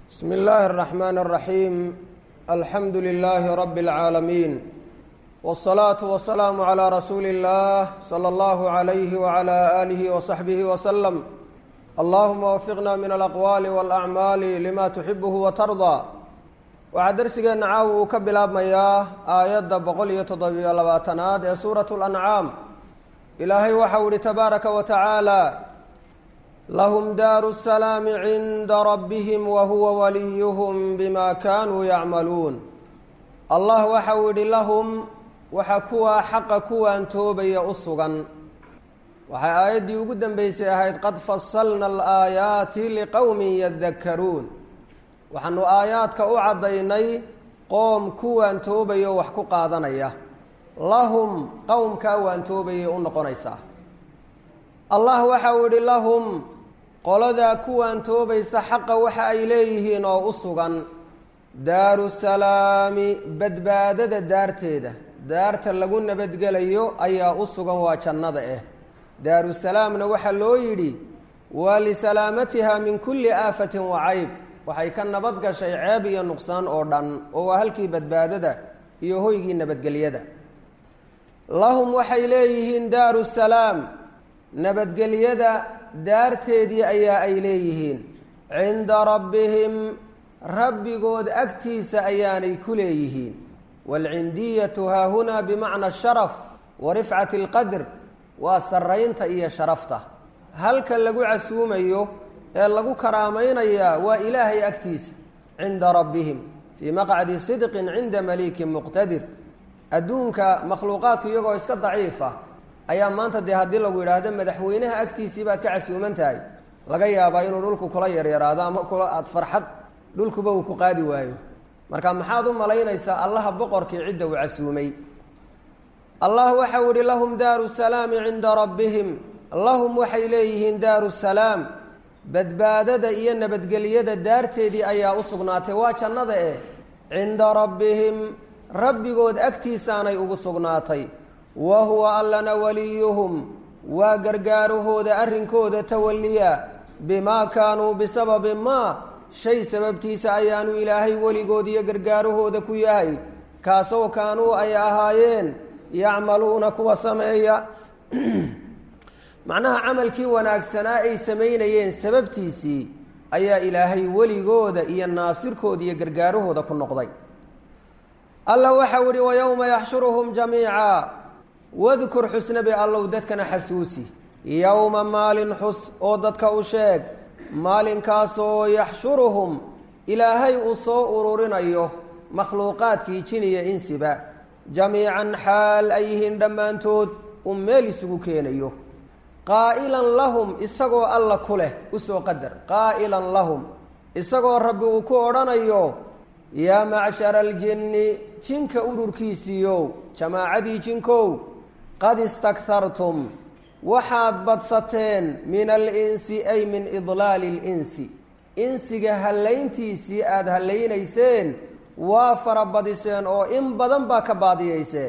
بسم الله الرحمن الرحيم الحمد لله رب العالمين والصلاة والسلام على رسول الله صلى الله عليه وعلى آله وصحبه وسلم اللهم وفقنا من الأقوال والأعمال لما تحبه وترضى waxaa darsigeena caawa uu ka bilaabmayaa aayadda boqol iyo toddobiyo labaatanaad ee suuratu lancaam ilaahay waxau ihi tabaaraka wa tacaala lahum daaru salaami cinda rabbihim wa huwa waliyuhum bima kaanuu yacmaluun allah waxau idhi lahum waxa kuwaa xaqa kuwaan toobaya u sugan waxay aayaddii ugu dambeysay ahayd qad fasalna alaayaati liqowmin yadakkaruun waxaanu aayaadka u caddaynay qoom kuwaan toobayo wax ku qaadanaya lahum qowmkaa waan toobayay u noqonaysaa allah waxau idhi lahum qoladaa kuwaan toobaysa xaqa waxa ay leeyihiin oo u sugan daaru salaami badbaadada daarteeda daarta lagu nabadgelayo ayaa u sugan waa jannada ah daaru salaamna waxaa loo yidhi waa lisalaamatiha min kulli aafatin wa cayb waxay ka nabad gashay ceeb iyo nuqsaan oo dhan oo waa halkii badbaadada iyo hoygii nabadgelyada lahum waxay leeyihiin daaru salaam nabadgelyada daarteedii ayaa ay leeyihiin cinda rabbihim rabbigood agtiisa ayaanay ku leeyihiin waalcindiyatu haahunaa bimacna asharaf wa rifcati alqadr waa saraynta iyo sharafta halka lagu casuumayo ee lagu karaamaynayaa waa ilaahay agtiisa cinda rabbihim fii maqcadi sidqin cinda malikin muqtadir adduunka makhluuqaadku iyagoo iska daciifa ayaa maanta dee haddii lagu yidhaahdo madaxweynaha agtiisii baad ka casuuman tahay laga yaabaa inuu dhulku kula yaryaraado ama kula aada farxad dhulkuba uu ku qaadi waayo marka maxaad u malaynaysaa allaha boqorkii cidda uu casuumay allah waxau ihi lahum daaru salaami cinda rabbihim lahum waxay leeyihiin daaru salaam badbaadada iyo nabadgelyada daarteedii ayaa u sugnaatay waa jannada eh cinda rabbihim rabbigood agtiisaanay ugu sugnaatay wa huwa allana waliyuhum waa gargaarahooda arrinkooda tawaliya bimaa kaanuu bisababi maa shay sababtiisa ayaanu ilaahay weligood iyo gargaarahooda ku yahay kaasoo kaanuu ay ahaayeen yacmaluuna kuwa sameeya macnaha camalkii wanaagsanaa ay samaynayeen sababtiisii ayaa ilaahay weligooda iyo naasirkooda iyo gargaarahooda ku noqday alla waxau ihi wayowma yaxshuruhum jamiica wadkur xusnabi allow dadkana xasuusi yowma maalin xus oo dadka u sheeg maalinkaasoo yaxshuruhum ilaahay uu soo ururinayo makhluuqaadkii jiniya insiba jamiican xaal ay yihiin dhammaantood uu meel isugu keenayo qaa'ilan lahum isagoo alla ku leh usoo qadar qaa'ilan lahum isagoo rabbi uu ku odhanayo yaa macshara aljinni jinka ururkiisiiyow jamaacadii jinkow qad istakhartum waxaad badsateen min alinsi ay min idlaali alinsi insiga hallayntiisii aada hallaynayseen waa farabadiseen oo in badan baa ka baadiyayseen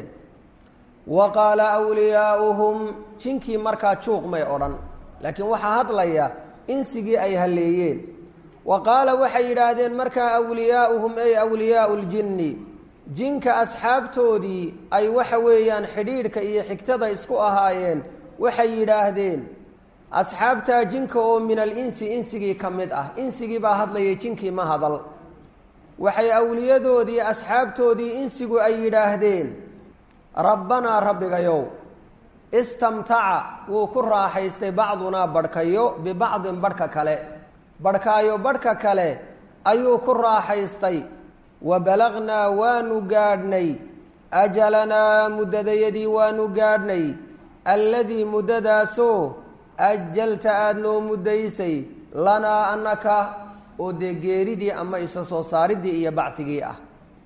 wa qaala wliyaauhum jinkii markaa juuq may odhan laakiin waxaa hadlaya insigii ay halleeyeen wa qaala waxay yidhaahdeen markaa awliyaauhum ay awliyaau ljinni jinka asxaabtoodii ay waxa weeyaan xidhiidhka iyo xigtada isku ahaayeen waxay yidhaahdeen asxaabtaa jinka oo min alinsi insigii ka mid ah insigii baa hadlayay jinkii ma hadal waxay awliyadoodii asxaabtoodii insigu ay yidhaahdeen rabbanaa rabbigayow istamtaca wuu ku raaxaystay bacdunaa badhkayo bibacdin badhka kale badhkaayo badhka kale ayuu ku raaxaystay wa balagnaa waanu gaadhnay ajalanaa muddadayadii waanu gaadhnay alladii muddadaasoo ajalta aada noo muddaysay lanaa annaka oo dee geeridii ama isa soo saaridii iyo bacigii ah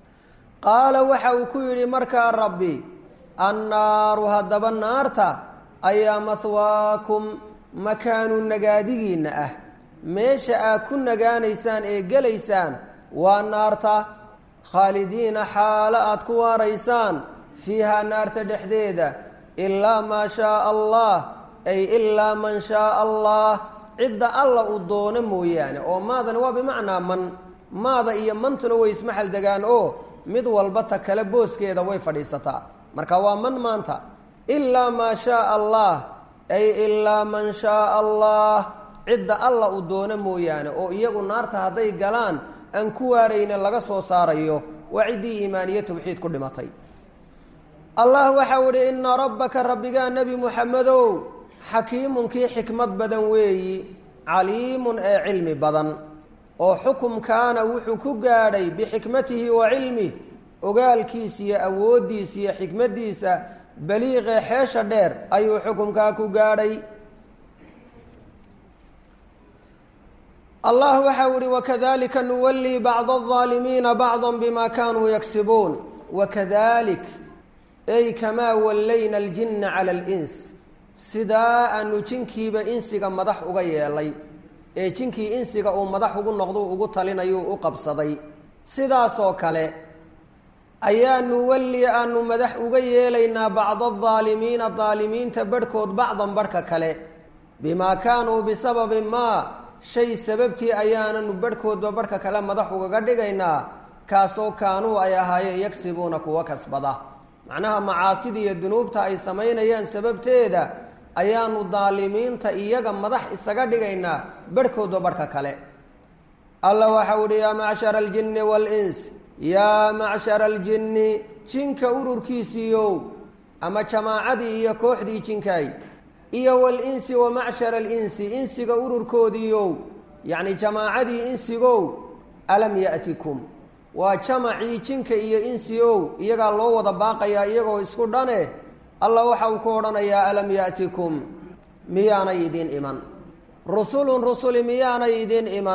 qaala waxa uu ku yidhi markaa rabbi annaaru haddaba naarta ayaa mahwaakum makaanu nagaadigiinna ah meesha aad ku nagaanaysaan ee gelaysaan waa naarta khaalidiina xaalo aad ku waaraysaan fiihaa naarta dhexdeeda ilaa maa shaaa allah ay ilaa man shaaa allah cidda alla uu doono mooyaane oo maadani waa bimacnaa man maada iyo mantuna way ismaxal degaan oo mid walba ta kale booskeeda way fadhiisataa marka waa man maanta ilaa maa shaaa allah ay ilaa man shaaa allah cidda alla uu doono mooyaane oo iyagu naarta hadday galaan aan ku waarayna laga soo saarayo waa ciddii iimaaniye tawxiid ku dhimatay allah waxau idhi ina rabbaka rabbigaa nebi muxamedow xakiimun kii xikmad badan weeyi caliimun ee cilmi badan oo xukumkaana wuxuu ku gaadhay bixikmatihi wa cilmih ogaalkiisa iyo awooddiisa iyo xikmaddiisa baliiqee xeesha dheer ayuu xukumkaa ku gaadhay allah waxau ihi wakadalika nuwallii bacda alظaalimiina bacda bima kanuu yagsibuun wakadalik ay kamaa wallayna aljinna cala alins sidaa aanu jinkiiba insiga madax uga yeelay ee jinkii insiga uu madax ugu noqdu ugu talinayuu u qabsaday sidaasoo kale ayaa nuwalli aanu madax uga yeelaynaa bacda aldaalimiina daalimiinta barhkood bacdan barhka kale bimaa kaanuu bisababi maa shay sababtii ayaananu barhkoodba barhka kale madax ugaga dhigaynaa kaasoo kaanuu ay ahaayeen yagsibuuna kuwa kasbada macnaha macaasida iyo dunuubta ay samaynayaan sababteeda ayaanu daalimiinta iyaga madax isaga dhigaynaa barhkoodba barhka kale alla waxau ihi yaa macshara aljinni waalins yaa macshara aljinni jinka ururkiisiiyow ama jamaacadii iyo kooxdii jinkaay iyo walinsi wa macshara alinsi insiga ururkoodiiyow yacni jamaacadii insigow alam ya'tikum waa jamacii jinka iyo insi ow iyagaa loo wada baaqayaa iyagoo isku dhane allah waxa uu ku odhanayaa alam ya'tikum miyaanay idiin iman rusulun rusuli miyaanay idiin iman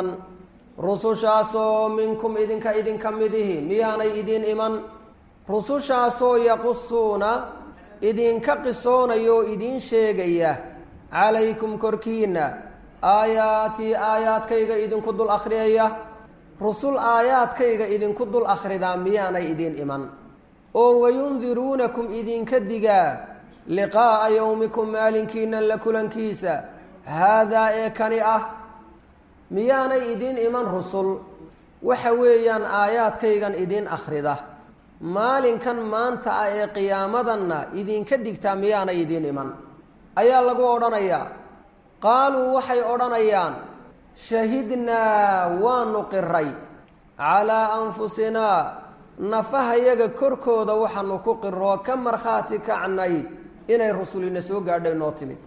rusushaasoo minkum idinka idinka midihi miyaanay idiin iman rusushaasoo yaqusuuna idinka qisoonaya oo idiin sheegaya calaykum korkiinna aayaatii aayaadkayga idinku dul akhriyaya rusul aayaadkayga idinku dul akhridaa miyaanay idiin iman oo wayundiruunakum idinka digaa liqaa'a yowmikum maalinkiinan la kulankiisa haadaa ee kani ah miyaanay idiin iman rusul waxa weeyaan aayaadkaygan idiin akhrida maalinkan maanta ah ee qiyaamadanna idinka digtaa miyaanay idiin iman ayaa lagu odhanayaa qaaluu waxay odhanayaan shahidnaa waanu qiray calaa anfusinaa nafahayaga korkooda waxaanu ku qiroo ka markhaati kacnay inay rusulina soo gaadhay noo timid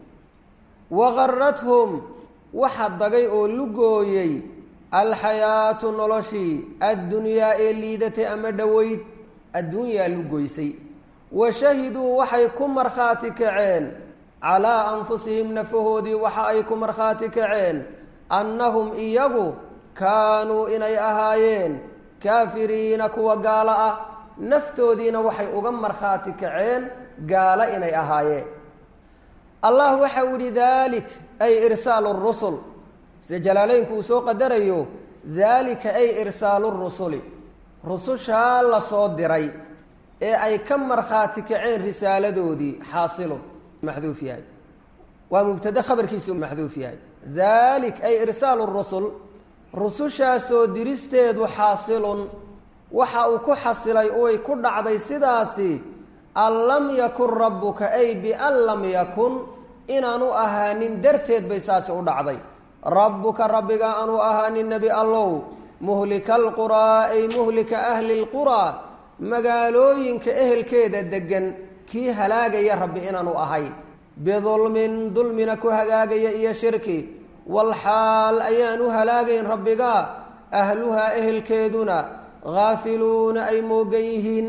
waqarathum waxa dagay oo lugooyey alxayaatu noloshii addunyaa ee liidatay ama dhoweyd adduunyaa lugoysay wa shahiduu waxay ku markhaati kaceen calaa anfusihim nafahoodii waxa ay ku markhaati kaceen annahum iyagu kaanuu inay ahaayeen kaafiriina kuwa gaalo ah naftoodiina waxay uga markhaati kaceen gaalo inay ahaayeen allah waxa u yihi dalik ay irsaalu rusul sida jalaaleynku uu soo qadarayo daalika ay irsaalu rusuli rusushaa la soo diray ee ay ka markhaati kaceen risaaladoodii xaasilu maxduuf yahay waa mubtade khabarkiisu maxduuf yahay dalik ay irsaalu rusul rusushaasoo diristeedu xaasilun waxa uu ku xasilay oy ku dhacday sidaasi an lam yakun rabbuka ay bian lam yakun inaanu ahaanin darteed bay saasi u dhacday rabbuka rabbiga aanu ahaanin nebi allow muhlika alquraa ay muhlika ahli lquraa magaalooyinka ehelkeeda deggan kii halaagaya rabbi inaanu ahay bidulmin dulmina ku hagaagaya iyo shirki walxaal ayaan u halaagayn rabbiga ahluhaa ehelkeeduna haafiluuna ay moogan yihiin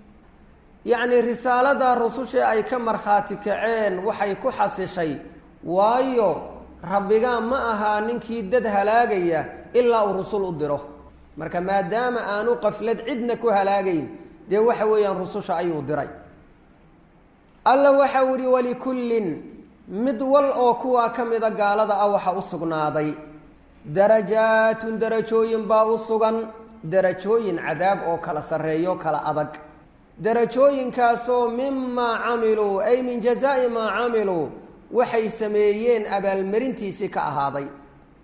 yacnii risaalada rususha ay ka markhaati kaceen waxay ku xasishay waayo rabbigaa ma ahaa ninkii dad halaagaya ilaa uu rusul u diro marka maadaama aanu qaflad cidna ku halaagayn dee waxa weeyaan rususha ayuu diray alla waxau ihi walikullin mid wal oo kuwaa ka mida gaalada ah waxa u sugnaaday darajaatun darajooyin baa u sugan darajooyin cadaab oo kala sarreeyo kala adag darajooyinkaasoo mimaa camiluu ay min jazaa'i maa camiluu waxay sameeyeen abaalmarintiisii ka ahaaday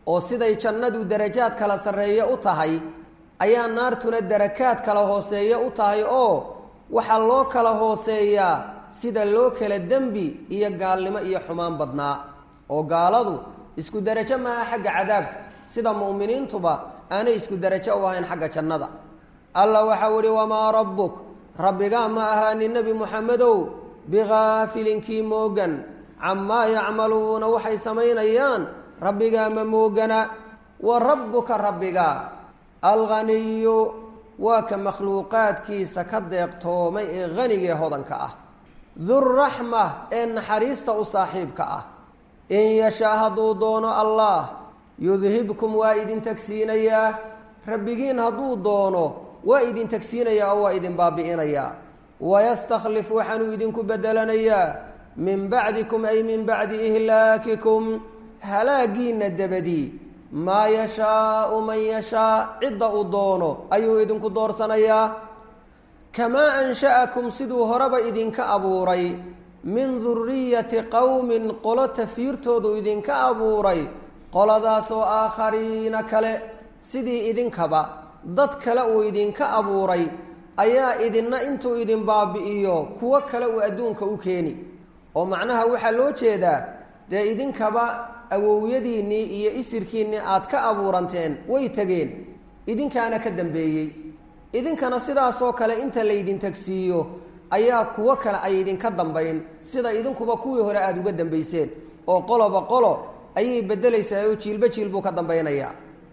oo siday jannadu darajaad kala sarreeye u tahay ayaa naartuna darakaad kala hooseeye u tahay oo waxaa loo kala hooseeyaa sida loo kala dembi iyo gaalnimo iyo xumaan badnaa oo gaaladu isku derajo maaha xagga cadaabka sida mu'miniintuba aanay isku derajo u ahayn xagga jannada alla waxau ihi wamaa rabbuk rabbigaa ma ahaanin nebi muxamedow bikaafilinkii moogan camaa yacmaluuna waxay samaynayaan rabbigaa ma moogana wa rabbuka rabbigaa alghaniyu waa ka makhluuqaadkiisa ka deeqtoomay ee hanigee hodanka ah durraxma ee naxariista u saaxiibka ah in yashaa hadduu doono allah yudhibkum waa idin tagsiinayaa rabbigiin hadduu doono waa idin tagsiinayaa oo waa idin baabi'inayaa wayastakhlif waxaanuu idinku bedelanayaa min bacdikum ay min bacdi ihlaakikum halaagiinna dabadii maa yashaau man yashaa cidda uu doono ayuu idinku doorsanayaa kamaa ansha'akum siduu horeba idinka abuuray min duriyati qowmin qolo tafiirtoodu idinka abuuray qoladaasoo aakhariina kale sidii idinkaba dad kale uu idinka abuuray ayaa idinna intuu idin baabi'iyo kuwo kale uu adduunka u keeni oo macnaha waxaa loo jeedaa dee idinkaba awowyadiinnii iyo isirkiinnii aad ka abuuranteen way tegeen idinkaana ka dambeeyey idinkana sidaasoo kale inta laydin tagsiiyo ayaa kuwo kale ay idinka dambayn sida idinkuba kuwii hore aada uga dambayseen oo qoloba qolo ayay beddelaysaa oo jiilba jiil buu ka dambaynayaa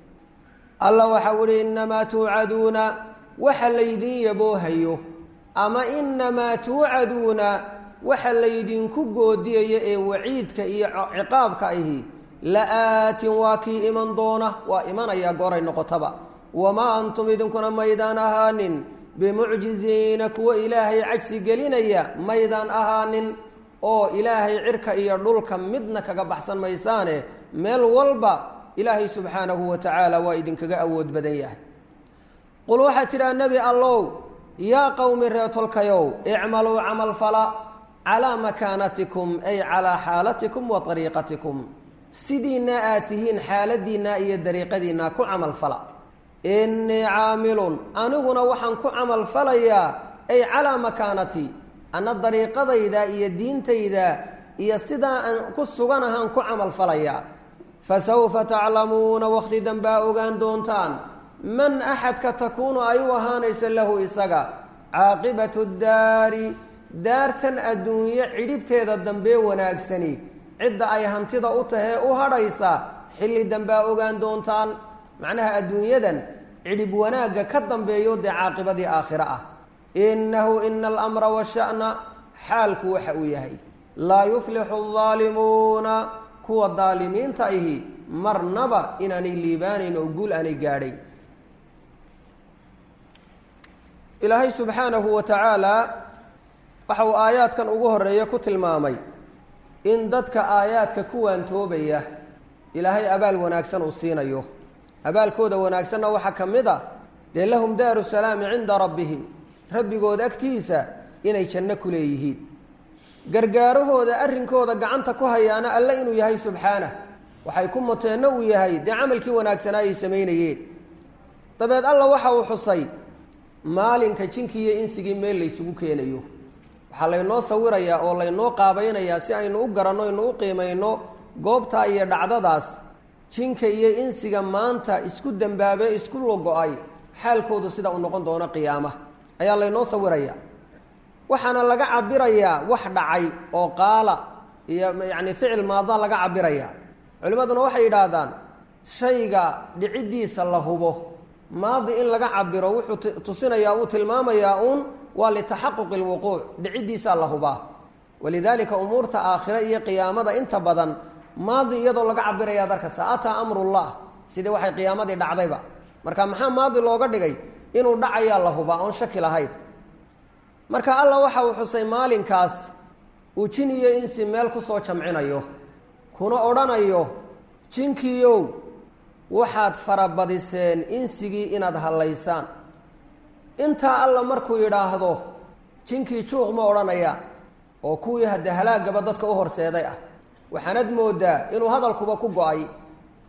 alla waxau ihi innamaa tuucaduuna waxa laydin yaboohayo ama innamaa tuucaduuna waxa laydinku goodiyayo ee waciidka iyo ciqaabka ahi la-aatin waa kii iman doona waa imanayaa gooray noqotaba wamaa antum idinkuna maydaan ahaanin bimucjiziina kuwa ilaahay cajsi gelinaya maydaan ahaanin oo ilaahay cirka iyo dhulka midna kaga baxsan maysaane meel walba ilaahay subxaanahu wa tacaala waa idinkaga awood badan yahay qul waxaad tidhaha nebi allow yaa qowmi reetolkayow icmaluu camal fala calaa makaanatikum ay calaa xaalatikum wa ariiqatikum sidiinna aad tihiin xaaladiinna iyo dariiqadiinna ku camal fala innii caamilun aniguna waxaan ku camal falayaa ay calaa makaanatii anna dariiqadayda iyo diintayda iyo sidaa aan ku suganahaan ku camal falayaa fasawfa taclamuuna wakhti dambaa ogaan doontaan man axadka takuunu ay u ahaanaysa lahu isaga caaqibatu daari daartan adduunyo cidhibteeda dambee wanaagsani cidda ay hantida u tahee u hadhaysa xilli dambaa ogaan doontaan macnaha adduunyadan cidhib wanaagga ka dambeeyo dee caaqibadii aakhiro ah innahu ina alamra washa'na xaalku waxa uu yahay laa yuflixu aldaalimuuna kuwa daalimiinta ahi marnaba inaanay liibaanayn oo guul aanay gaadhay ilaahay subxaanahu wa tacaala waxa uu aayaadkan ugu horeeya ku tilmaamay in dadka aayaadka ku waantoobaya ilaahay abaal wanaagsan uu siinayo abaalkooda wanaagsanna waxaa ka mid a dee lahum daaru salaami cinda rabbihim rabbigood agtiisa inay janno ku leeyihiin gargaarahooda arrinkooda gacanta ku hayaana alle inuu yahay subxaanah waxay ku muteenno uu yahay dee camalkii wanaagsanaa ay samaynayeen dabeed alla waxa uu xusay maalinka jinkii iyo insigii meel laysugu keenayo waxaa laynoo sawirayaa oo laynoo qaabaynayaa si aynu u garanno aynu u qiimayno goobtaa iyo dhacdadaas jinka iyo insiga maanta isku dambaabe isku logo-ay xaalkoodu sida uu noqon doono qiyaama ayaa laynoo sawirayaa waxaana laga cabirayaa wax dhacay oo qaala iyo yacni ficil maada laga cabirayaa culimmaduna waxay yidhaahdaan shayga dhiciddiisa la hubo maadi in laga cabiro wuxuu tusinayaa uu tilmaamayaa uun waa litaxaquqi lwuquuc dhiciddiisaa la hubaa walidaalika umuurta aakhire iyo qiyaamada inta badan maadi iyadoo laga cabiraya darkasa ataa amrullah sidii waxay qiyaamadii dhacdayba marka maxaa maadi looga dhigay inuu dhacayaa la hubaa oon shaki lahayn marka alla waxa uu xusay maalinkaas uu jin iyo insi meel kusoo jamcinayo kuna odhanayo jinkiiow waxaad farabadiseen insigii inaad hallaysaan intaa alla markuu yidhaahdo jinkii juuq ma odhanaya oo kuwii hadde halaagaba dadka u horseeday ah waxaanad moodaa inuu hadalkuba ku go-ay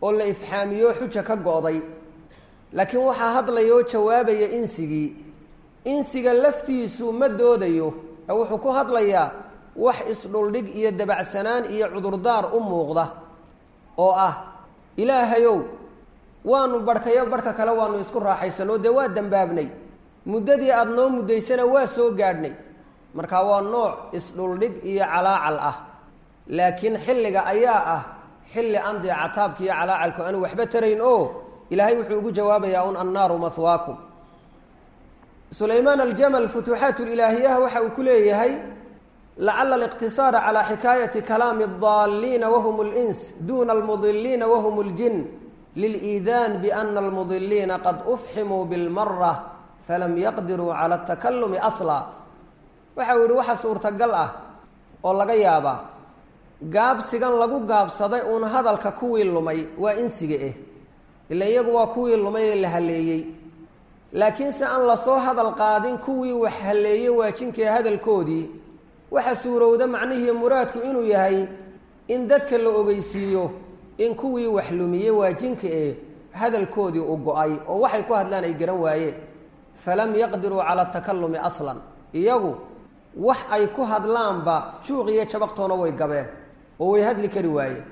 oo la ifxaamiyo xuja ka go'day laakiin waxaa hadlaya oo jawaabaya insigii insiga laftiisu ma doodayo ee wuxuu ku hadlayaa wax isdhuldhig iyo dabacsanaan iyo cudurdaar u muuqda oo ah ilaahayow waanu barhkayo barhka kale waanu isku raaxaysanoo dee waa dembaabnay muddadii aada noo muddaysana waa soo gaadhnay marka waa nooc isdhuldhig iyo calaacal ah laakiin xilliga ayaa ah xilli aan dee cataabka iyo calaacalku aanu waxba tarayn oo ilaahay wuxuu ugu jawaabayaa un annaaru mahwaakum sulaymaan aljamal futuuxaat ilaahiyaha waxa uu ku leeyahay lacala aliqtisaara calaa xikaayati kalaami adaalliina wahum lins duna almudiliina wahum ljin liliidaan biana almudiliina qad ufximuu bilmara falam yaqdiruu cala atakalumi asla waxa uu yihi waxa suurtagal ah oo laga yaabaa gaabsigan lagu gaabsaday uun hadalka kuwii lumay waa insiga eh ila iyagu waa kuwii lumay ee la haleeyey laakiin se aan lasoo hadal qaadin kuwii wax haleeyey waajinkae hadalkoodii waxa suurowda macnihii muraadku inuu yahay in dadka la ogeysiiyo in kuwii wax lumiyey waajinka ee hadalkoodii u go-ay oo waxay ku hadlaan ay garan waayeen falam yaqdiruu cala takalumi aslan iyagu wax ay ku hadlaanba juuq iyo jabaqtoona way gabeen oo way hadli kari waayeen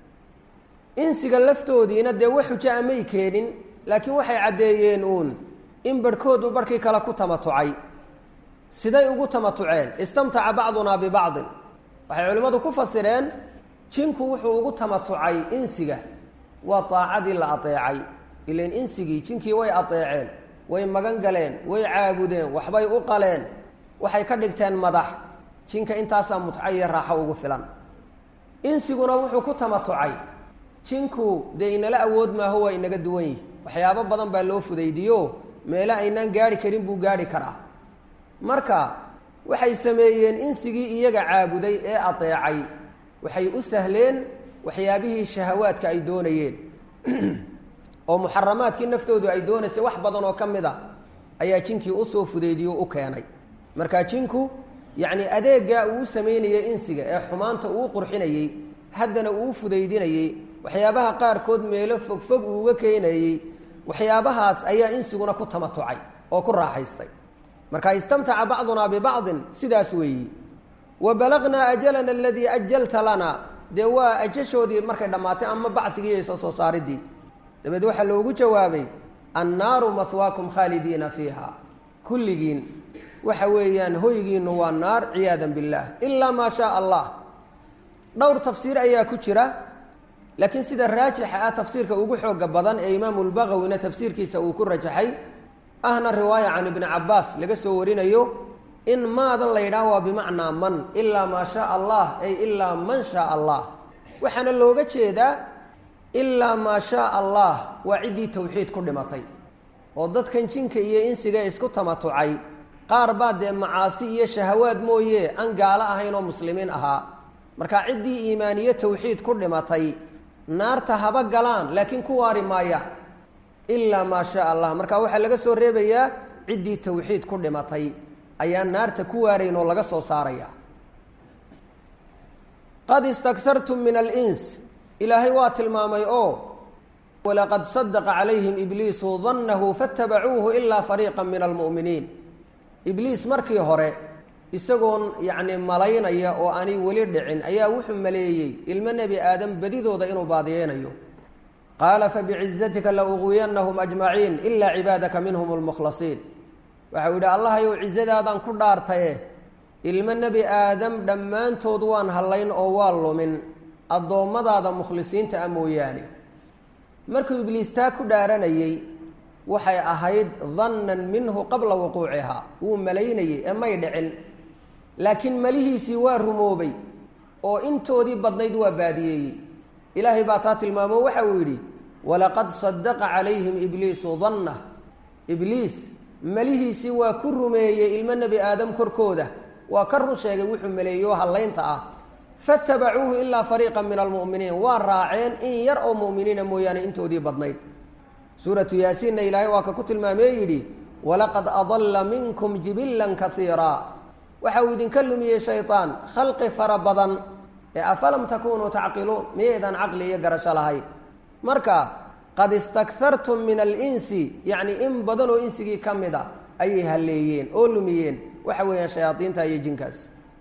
insiga laftoodiina dee wax xujo amay keenin laakiin waxay caddeeyeen uun in barhkoodu barhkii kale ku tamatucay siday ugu tamatuceen istamtaca bacdunaa bibacdin waxay culimmadu ku fasireen jinku wuxuu ugu tamatucay insiga waa daacadii la adeecay ilan insigii jinkii way adeeceen way magan galeen way caabudeen waxbay u qaleen waxay ka dhigteen madax jinka intaasaa mutco iyo raaxo ugu filan insiguna wuxuu ku tamatucay jinku dee inala awood maaho waa inaga duwan yihi waxyaabo badan baa loo fudaydiyo meele aynaan gaari karin buu gaari karaa marka waxay sameeyeen insigii iyaga caabuday ee adeecay waxay u sahleen waxyaabihii shahawaadka ay doonayeen oo muxaramaadkii naftoodu ay doonaysay wax badan oo ka mid a ayaa jinkii usoo fudaydiyo u keenay marka jinku yacni adeeggaa uu samaynayay insiga ee xumaanta uu qurxinayey haddana uu fudaydinayey waxyaabaha qaarkood meelo fogfog uuga keenayey waxyaabahaas ayaa insiguna ku tamatucay oo ku raaxaystay marka istamtaca bacdunaa bibacdin sidaas weeyi wa balagnaa ajalana aladii ajalta lana dee waa ajashoodii markay dhammaatay ama bacigii iyo soo soo saaridii dabeed waxaa loogu jawaabay annaaru mahwaakum khaalidiina fiiha kulligiin waxa weeyaan hoygiinu waa naar ciyaada biاllah ilaa maa shaa allah dhowr tafsiir ayaa ku jira laakiin sida raajixa ah tafsiirka ugu xooga badan ee imaamu lbagawina tafsiirkiisa uu ku rajaxay ahna riwaaya can ibni cabaas laga soo warinayo in maadan la yidhaah waa bimacnaa man ilaa maa shaa allah ay ilaa man shaa allah waxaana looga jeedaa ilaa maa shaa allah waa ciddii tawxiid ku dhimatay oo dadkan jinka iyo insiga isku tamatucay qaar baa dee macaasi iyo shahawaad mooye aan gaalo ahayn oo muslimiin ahaa marka ciddii iimaaniye tawxiid ku dhimatay naarta haba galaan laakiin ku waari maayaan ilaa maa shaa allah marka waxaa laga soo reebayaa ciddii tawxiid ku dhimatay ayaa naarta ku waarayn oo laga soo saaraya qad istaktartum min alins ilaahay waa tilmaamay oo walaqad sadaqa calayhim ibliisu dannahu faatabacuuhu ilaa fariiqa min almu'miniin ibliis markii hore isagoon yacni malaynaya oo aanay weli dhicin ayaa wuxuu maleeyey ilmo nebi aadam bedidooda inuu baadiyeynayo qaala fabicizatika la uguyanahum ajmaciin ilaa cibaadaka minhum lmukhlasiin waxau yidhi allahayow cizadaadaan ku dhaartaye ilmo nebi aadam dhammaantood waan hallayn oo waa lumin addoommadaada mukhlisiinta a mooyaane markuu ibliis taa ku dhaaranayey waxay ahayd dannan minhu qabla wuquucihaa wuu malaynayey ee may dhicin laakiin malihiisii waa rumoobay oo intoodii badnayd waa baadiyeeyey ilaahay baa taa tilmaamo waxa uu yidhi walaqad sadaqa calayhim ibliisu dannah ibliis malihiisii waa ku rumeeyey ilmo nebi aadam korkooda waa ka run sheegay wuxuu maleeyey oo hallaynta ah faatabacuuhu ilaa fariiqa min almu'miniin waa raaceen in yar oo mu'miniina mooyaane intoodii badnayd suuratu yaasiinna ilaahay waa ka ku tilmaamee yidhi walaqad adalla minkum jibilan kaiiraa waxa uu idinka lumiyey shayطaan khalqi fara badan ee afalam takunuu tacqiluun miyaydaan caqli iyo garasho lahayn marka qad istakhartum min alinsi yacni in badan oo insigii ka mid a ayay halleeyeen oo lumiyeen waxa weeyaan shayaadiinta iyo jinkaas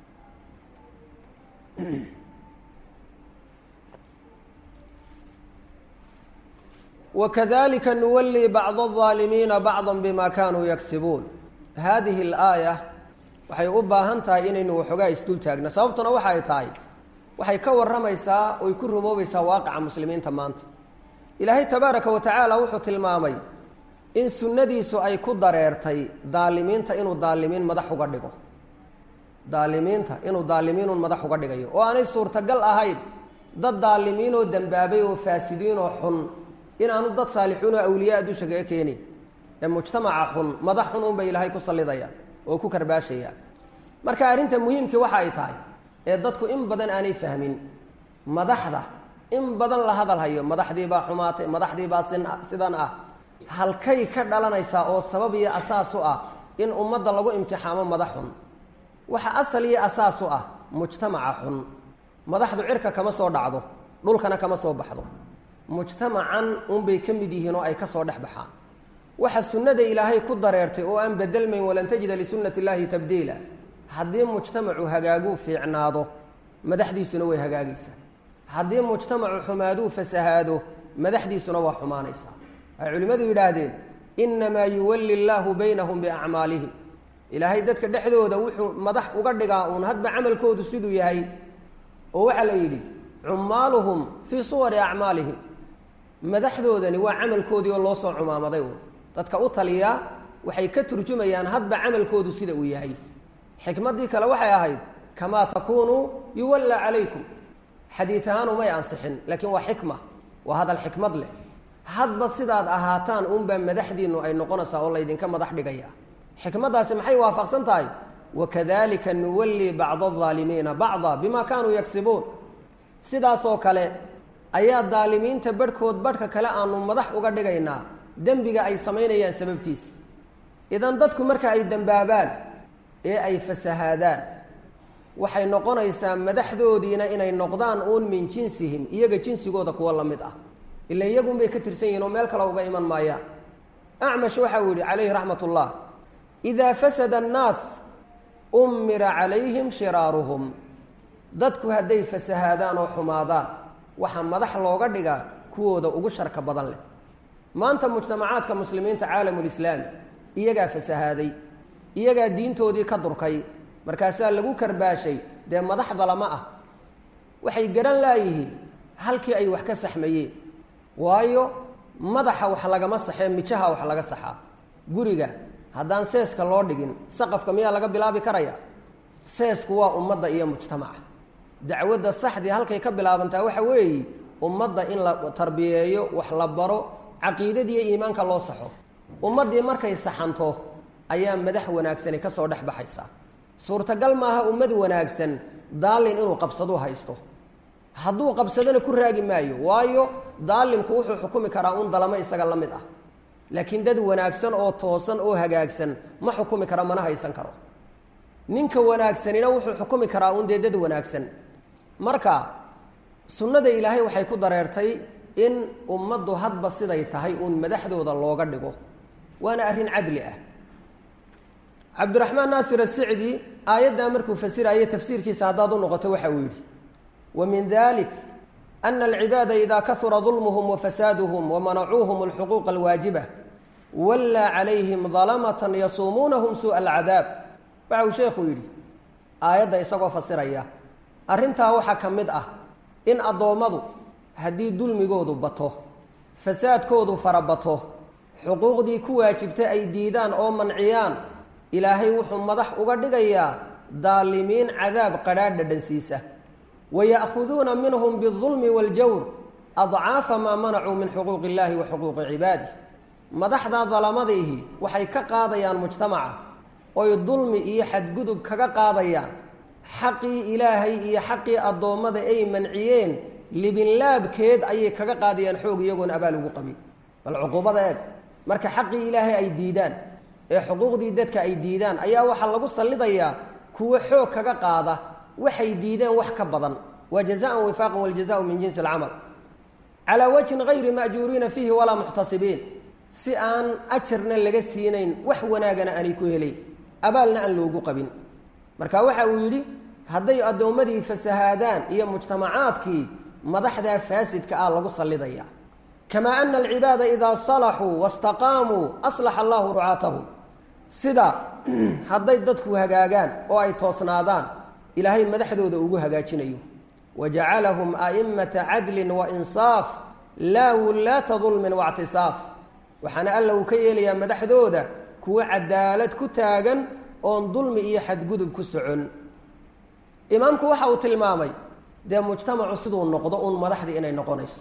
wakadalika nuwallii bacd الظaalimiina bacda bima kanuu yagsibuun hadihi اlaaya waxay u baahan tahay inaynu waxoogaa isdul taagno sababtuna waxay tahay waxay ka warramaysaa oy ku rumoobaysaa waaqaca muslimiinta maanta ilaahay tabaaraka wa tacaala wuxuu tilmaamay in sunnadiisu ay ku dareertay daalimiinta inuu daalimiin madax uga dhigo daalimiinta inuu daalimiinun madax uga dhigayo oo aanay suurtagal ahayn dad daalimiin oo dembaabay oo faasidiin oo xun inaanu dad saalixuun oo awliyaa dusha kaga keenin ee mujtamaca xun madax xun unbay ilaahay ku sallidaya oo ku karbaashaya marka arrinta muhiimkii waxa ay tahay ee dadku in badan aanay fahmin madaxda in badan la hadal hayo madaxdii baa xumaatay madaxdii baa sin sidan ah halkay ka dhalanaysaa oo sabab iyo asaas u ah in ummadda lagu imtixaamo madax xun waxa asal iyo asaas u ah mujtamaca xun madaxdu cirka kama soo dhacdo dhulkana kama soo baxdo mujtamacan unbay ka mid yihiin oo ay ka soo dhex baxaan waxa sunnada ilaahay ku dareertay oo aan bedelmayn walan tajida lisunnati illaahi tabdiila haddii mujtamacu hagaaguu fiicnaado madaxdiisuna way hagaagaysaa haddii mujtamacu xumaaduu fasahaado madaxdiisuna waa xumaanaysaa waxay culimmadu yidhaahdeen innamaa yuwalli llaahu baynahum biacmaalihim ilaahay dadka dhexdooda wuxuu madax uga dhigaa uun hadba camalkoodu siduu yahay oo waxaa la yidhi cummaaluhum fii suwari acmaalihim madaxdoodani waa camalkoodii oo loo soo cumaamaday uun dadka u taliya waxay ka turjumayaan hadba camalkoodu sida uu yahay xikmaddii kale waxay ahayd kamaa takuunuu yuwallaa calaykum xadiid ahaan umay ansixin laakiin waa xikma waa hadal xikmad leh hadba sidaad ahaataan unbaa madaxdiinu ay noqonaysaa oo laydinka madax dhigaya xikmaddaasi maxay waafaqsan tahay wakadalika nuwallii bacda alظaalimiina bacda bima kaanuu yagsibuun sidaasoo kale ayaa daalimiinta barhkood barhka kale aanu madax uga dhigaynaa dembiga ay samaynayaan sababtiisa idan dadku marka ay dembaabaan ee ay fasahaadaan waxay noqonaysaa madaxdoodiina inay noqdaan uun min jinsihim iyaga jinsigooda kuwa la mid ah ila iyagunbay ka tirsan yihin oo meel kale uga iman maayaan acmash waxa uu yihi calayhi raxmat ullah idaa fasada annaas ummira calayhim shiraaruhum dadku hadday fasahaadaan oo xumaadaan waxaa madax looga dhigaa kuwooda ugu sharka badan leh maanta mujtamacaadka muslimiinta caalamulislaami iyagaa fasahaaday iyagaa diintoodii ka durkay markaasaa lagu karbaashay dee madaxda lama ah waxay garan laayihiin halkii ay wax ka saxmayeen waayo madaxa wax lagama saxee mijaha wax laga saxaa guriga haddaan seeska loo dhigin saqafka miyaa laga bilaabi karaya seesku waa ummadda iyo mujtamaca dacwadda saxdii halkay ka bilaabantaa waxa weeye ummadda in la tarbiyeeyo wax la baro caqiidadiiyo iimaanka loo saxo ummaddii markay saxanto ayaa madax wanaagsani ka soo dhex baxaysaa suurtagal maaha ummad wanaagsan daalin inuu qabsadu haysto hadduu qabsadona ku raagi maayo waayo daalimku wuxuu xukumi karaa un dalamo isaga la mid ah laakiin dad wanaagsan oo toosan oo hagaagsan ma xukumi karo mana haysan karo ninka wanaagsanina wuxuu xukumi karaa un dee dad wanaagsan marka sunnada ilaahay waxay ku dareertay in ummaddu hadba siday tahay uun madaxdooda looga dhigo waana arrin cadli ah cabdiraxmaan naasir asicdi aayaddaa markuu fasiraayo tafsiirkiisa haddaad u noqoto waxa uu yidhi wa min dalik ana alcibaada ida kahura dulmuhum wafasaaduhum wamanacuuhum alxuquuqa alwaajiba wallaa calayhim dalamatan yasuumuunahum suu'a alcadaab waxa uu sheekhuu yidhi aayadda isagoo fasiraya arrintaa waxaa ka mid ah in addoommadu haddii dulmigoodu bato fasaadkoodu farabato xuquuqdii ku waajibtay ay diidaan oo manciyaan ilaahay wuxuu madax uga dhigayaa daalimiin cadaab qadhaadh dhadhansiisa waya'khuduuna minhum biاldulmi waaljawr adcaafa maa manacuu min xuquuqi illahi wa xuquuqi cibaadih madaxdaa dalamadiihi waxay ka qaadayaan mujtamaca oy dulmi iyo xadgudub kaga qaadayaan xaqii ilaahay iyo xaqii addoommada ay manciyeen libinlaabkeed ayay kaga qaadayaan xoog iyagoon abaal ugu qabin bal cuquubada eeg marka xaqii ilaahay ay diidaan ee xuquuqdii dadka ay diidaan ayaa waxaa lagu sallidayaa kuwo xoog kaga qaada waxay diideen wax ka badan waa jazaan wifaaqan waljazau min jinsi alcamal calaa wajhin gayri ma'juuriina fiihi walaa muxtasibiin si aan ajarna laga siinayn wax wanaagana aanay ku helayn abaalna aan loogu qabin marka waxa uu yidhi hadday addoommadii fasahaadaan iyo mujtamacaadkii madaxdaa faasidka ah lagu sallidaya kamaa ana alcibaada idaa salaxuu wastaqaamuu aslaxa allahu rucaatahum sida hadday dadku hagaagaan oo ay toosnaadaan ilaahay madaxdooda ugu hagaajinayo wajacalahum a'immata cadlin wainsaaf laa wullaata dulmin waictisaaf waxaana alla uu ka yeelayaa madaxdooda kuwo cadaalad ku taagan oon dulmi iyo xadgudub ku socon imaamku waxa uu tilmaamay dee mujtamacu siduu noqdo uun madaxdii inay noqonayso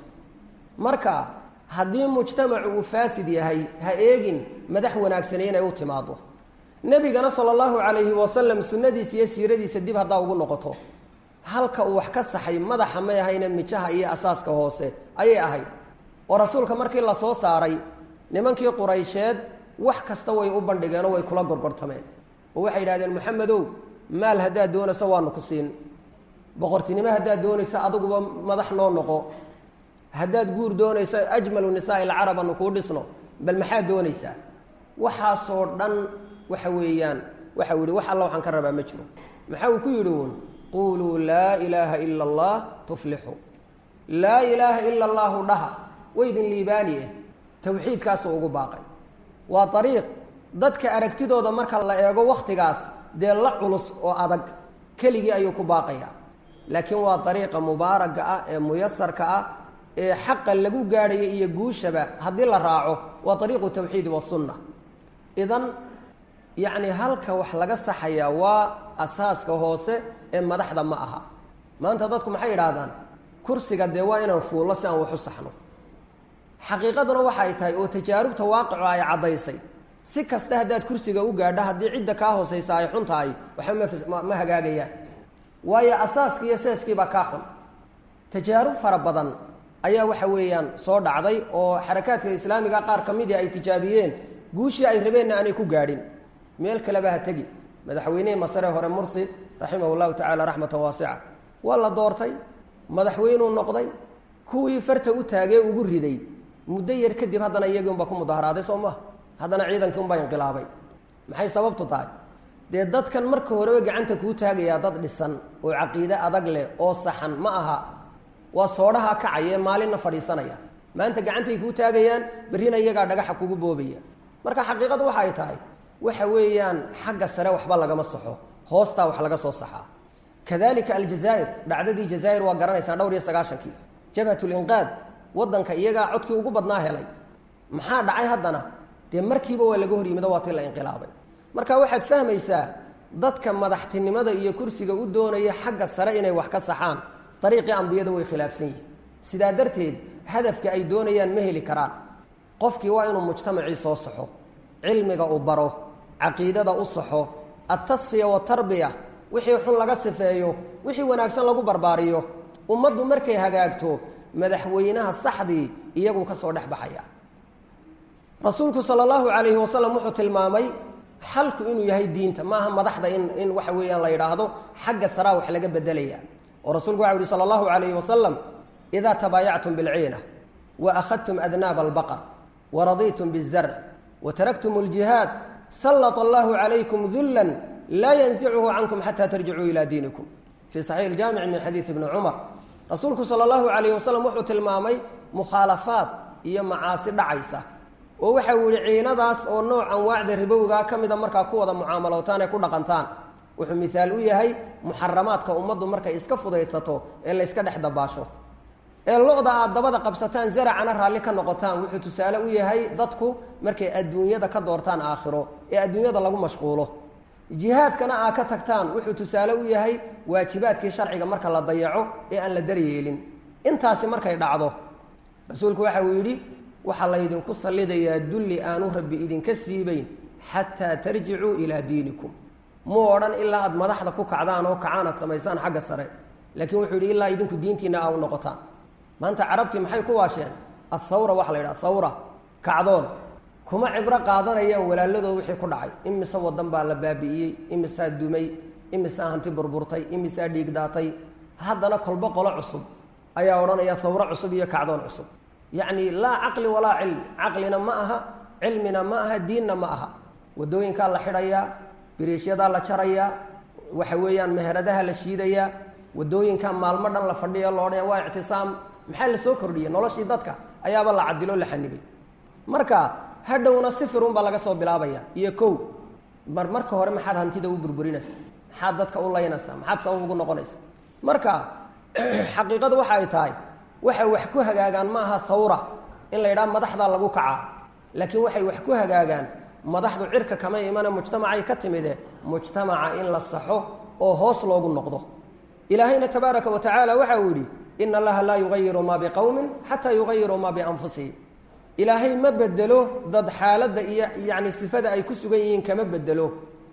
marka haddii mujtamacu uu faasid yahay ha eegin madax wanaagsani inay u timaado nebigana sala allahu calayhi wasalam sunnadiisa iyo siiradiisa dib haddaa ugu noqoto halka uu wax ka saxay madaxa may ahayne mijaha iyo asaaska hoose ayay ahayd oo rasuulka markii la soo saaray nimankii quraysheed wax kasta way u bandhigeenoo way kula gorgortameen oo waxay yidhahdeen moxamedow maal haddaad doonayso waanu ku siin boqortinimo haddaad doonayso adiguba madax noo noqo haddaad guur doonayso ajmalu nisaai alcarab anu kuu dhisno bal maxaad doonaysaa waxaasoo dhan waxa weeyaan waxau yihi wax alla waxaan ka rabaa ma jiro maxaa uu ku yidhi uun quuluu laa ilaaha ila allah tuflixu laa ilaaha ila allaahu dhaha waydin liibaaniye tawxiidkaasuu ugu baaqay waa ariiq dadka aragtidooda marka la eego wakhtigaas dee la culus oo adag keligii ayuu ku baaqayaa laakiin waa ariiqa mubaaraga ah ee muyasarka ah ee xaqa lagu gaadhayo iyo guushaba haddii la raaco waa ariiqu tawxiidi wasunna idan yacni halka wax laga saxayaa waa asaaska hoose ee madaxda ma aha maanta dadku maxay yidhaahdaan kursiga dee waa inaan fuullo si aan wax u saxno xaqiiqaduna waxay tahay oo tajaarubta waaqico ay caddaysay si kasta haddaad kursiga u gaadho haddii cidda kaa hoosaysa ay xun tahay waxba ma hagaagayaan waayo asaaskii iyo seeskiibaa kaa xun tajaarub fara badan ayaa waxa weeyaan soo dhacday oo xarakaadka islaamiga qaar ka midii ay tijaabiyeen guushii ay rabeenna aanay ku gaadhin meel kaleba ha tegi madaxweynihii masare hore mursi raximah llahu tacaala raxmatan waasica waa la doortay madaxweynuu noqday kuwii farta u taagee ugu riday muddo yar kadib haddana iyagii unbaa ku mudaharaaday soo maha haddana ciidankii unbaa inqilaabay maxay sababtu tahay dee dadkan marka horeba gacanta kuu taagayaa dad dhisan oo caqiide adag leh oo saxan ma aha waa soodhaha kacaya ee maalinna fadhiisanaya maanta gacantay kuu taagayaan berrina iyagaa dhagaxa kugu boobaya marka xaqiiqadu waxa ay tahay waxa weeyaan xagga sare waxba lagama saxo hoostaa wax laga soo saxaa kadalika aljazaa'ir dhacdadii jazaa'ir waa garanaysaa dhowr iyo sagaashankii jabhatlinqaad waddanka iyagaa codkii ugu badnaa helay maxaa dhacay haddana dee markiiba waa laga hor yimido waa tii la inqilaabay marka waxaad fahmaysaa dadka madaxtinimada iyo kursiga u doonaya xagga sare inay wax ka saxaan dariiqii ambiyada way khilaafsan yihin sidaa darteed hadafka ay doonayaan ma heli karaan qofkii waa inuu mujtamacii soo saxo cilmiga uu baro caqiidada u saxo altasfiya waatarbiya wixii xun laga sifeeyo wixii wanaagsan lagu barbaariyo ummaddu markay hagaagto madaxweynaha saxdii iyaguu ka soo dhex baxaya rasuulku sala allahu calayhi wasalam wuxuu tilmaamay xalku inuu yahay diinta maaha madaxda in in waxa weeyaan la yidhaahdo xagga saraa wax laga bedelaya oo rasuulku waxa uhi sala allahu calayhi wasalam idaa tabaayactum bilciina wa akhadtum adnaaba albaqar wa radiitum bizarc wa taraktum aljihaad sallata allahu calaykum dullan laa yansicuhu cankum xataa tarjicuu ilaa diinikum fii saxiix iljaamic min xadiidi ibni cumar rasuulku sala allahu calayhi wasalam wuxuu tilmaamay mukhaalafaad iyo macaasi dhacaysa oo waxa uu yihi ciinadaas oo nooc anwaacda ribowgaa ka mida markaa ku wada mucaamalootaan ee ku dhaqantaan wuxuu mihaal u yahay muxaramaadka ummaddu markay iska fudaydsato ee layska dhex dabaasho ee lo-da aad dabada qabsataan zaracana raalli ka noqotaan wuxuu tusaale u yahay dadku markay adduunyada ka doortaan aakhiro ee adduunyada lagu mashquulo jihaadkana aad ka tagtaan wuxuu tusaale u yahay waajibaadkii sharciga marka la dayaco ee aan la daryeelin intaasi markay dhacdo rasuulku waxa uu yidhi waxaa laydinku sallidayaa dulli aanu rabbi idinka siibayn xataa tarjicuu ilaa diinikum muu odhan ilaa aad madaxda ku kacdaan oo kacaan aad samaysaan xagga sare laakiin wuxuu yidhi ilaa idinku diintiina aa u noqotaan maanta carabtii maxay ku waasheen athawra waxa la yidhaha thawra kacdoon kuma cibro qaadanayaan walaaladooda wixii ku dhacay imise wadan baa la baabi'iyey imisaa dumay imisaa hanti burburtay imisaa dhiigdaatay haddana kolbo qolo cusub ayaa odhanaya hawro cusub iyo kacdoon cusub yacni laa caqli walaa cilm caqlina ma aha cilmina ma aha diinna ma aha waddooyinkaa la xidhayaa biriishyadaa la jarayaa waxa weeyaan meheradaha la shiidayaa waddooyinkaa maalmo dhan la fadhiya lo odhanaya waa ictisaam maxaa la soo kordhiyey noloshii dadka ayaaba la cadilo la xanibay marka hadhowna sifirun baa laga soo bilaabaya iyo kow mar marka hore maxaad hantida u burburinaysa maxaad dadka u laynaysaa maxaad sabab ugu noqonaysa marka xaqiiqadu waxa ay tahay waxay wax ku hagaagaan ma aha hawra in la yidhaha madaxdaa lagu kacaa laakiin waxay wax ku hagaagaan madaxdu cirka kama imane mujtamacay ka timide mujtamaca in la saxo oo hoos loogu noqdo ilaahayna tabaaraka wa tacaala waxa uu yidhi ina allaha laa yugayiru maa biqowmin xataa yugayiruu maa bianfusihim ilaahay ma bedelo dad xaaladda iyo yacni sifada ay ku sugan yihiin kama bedelo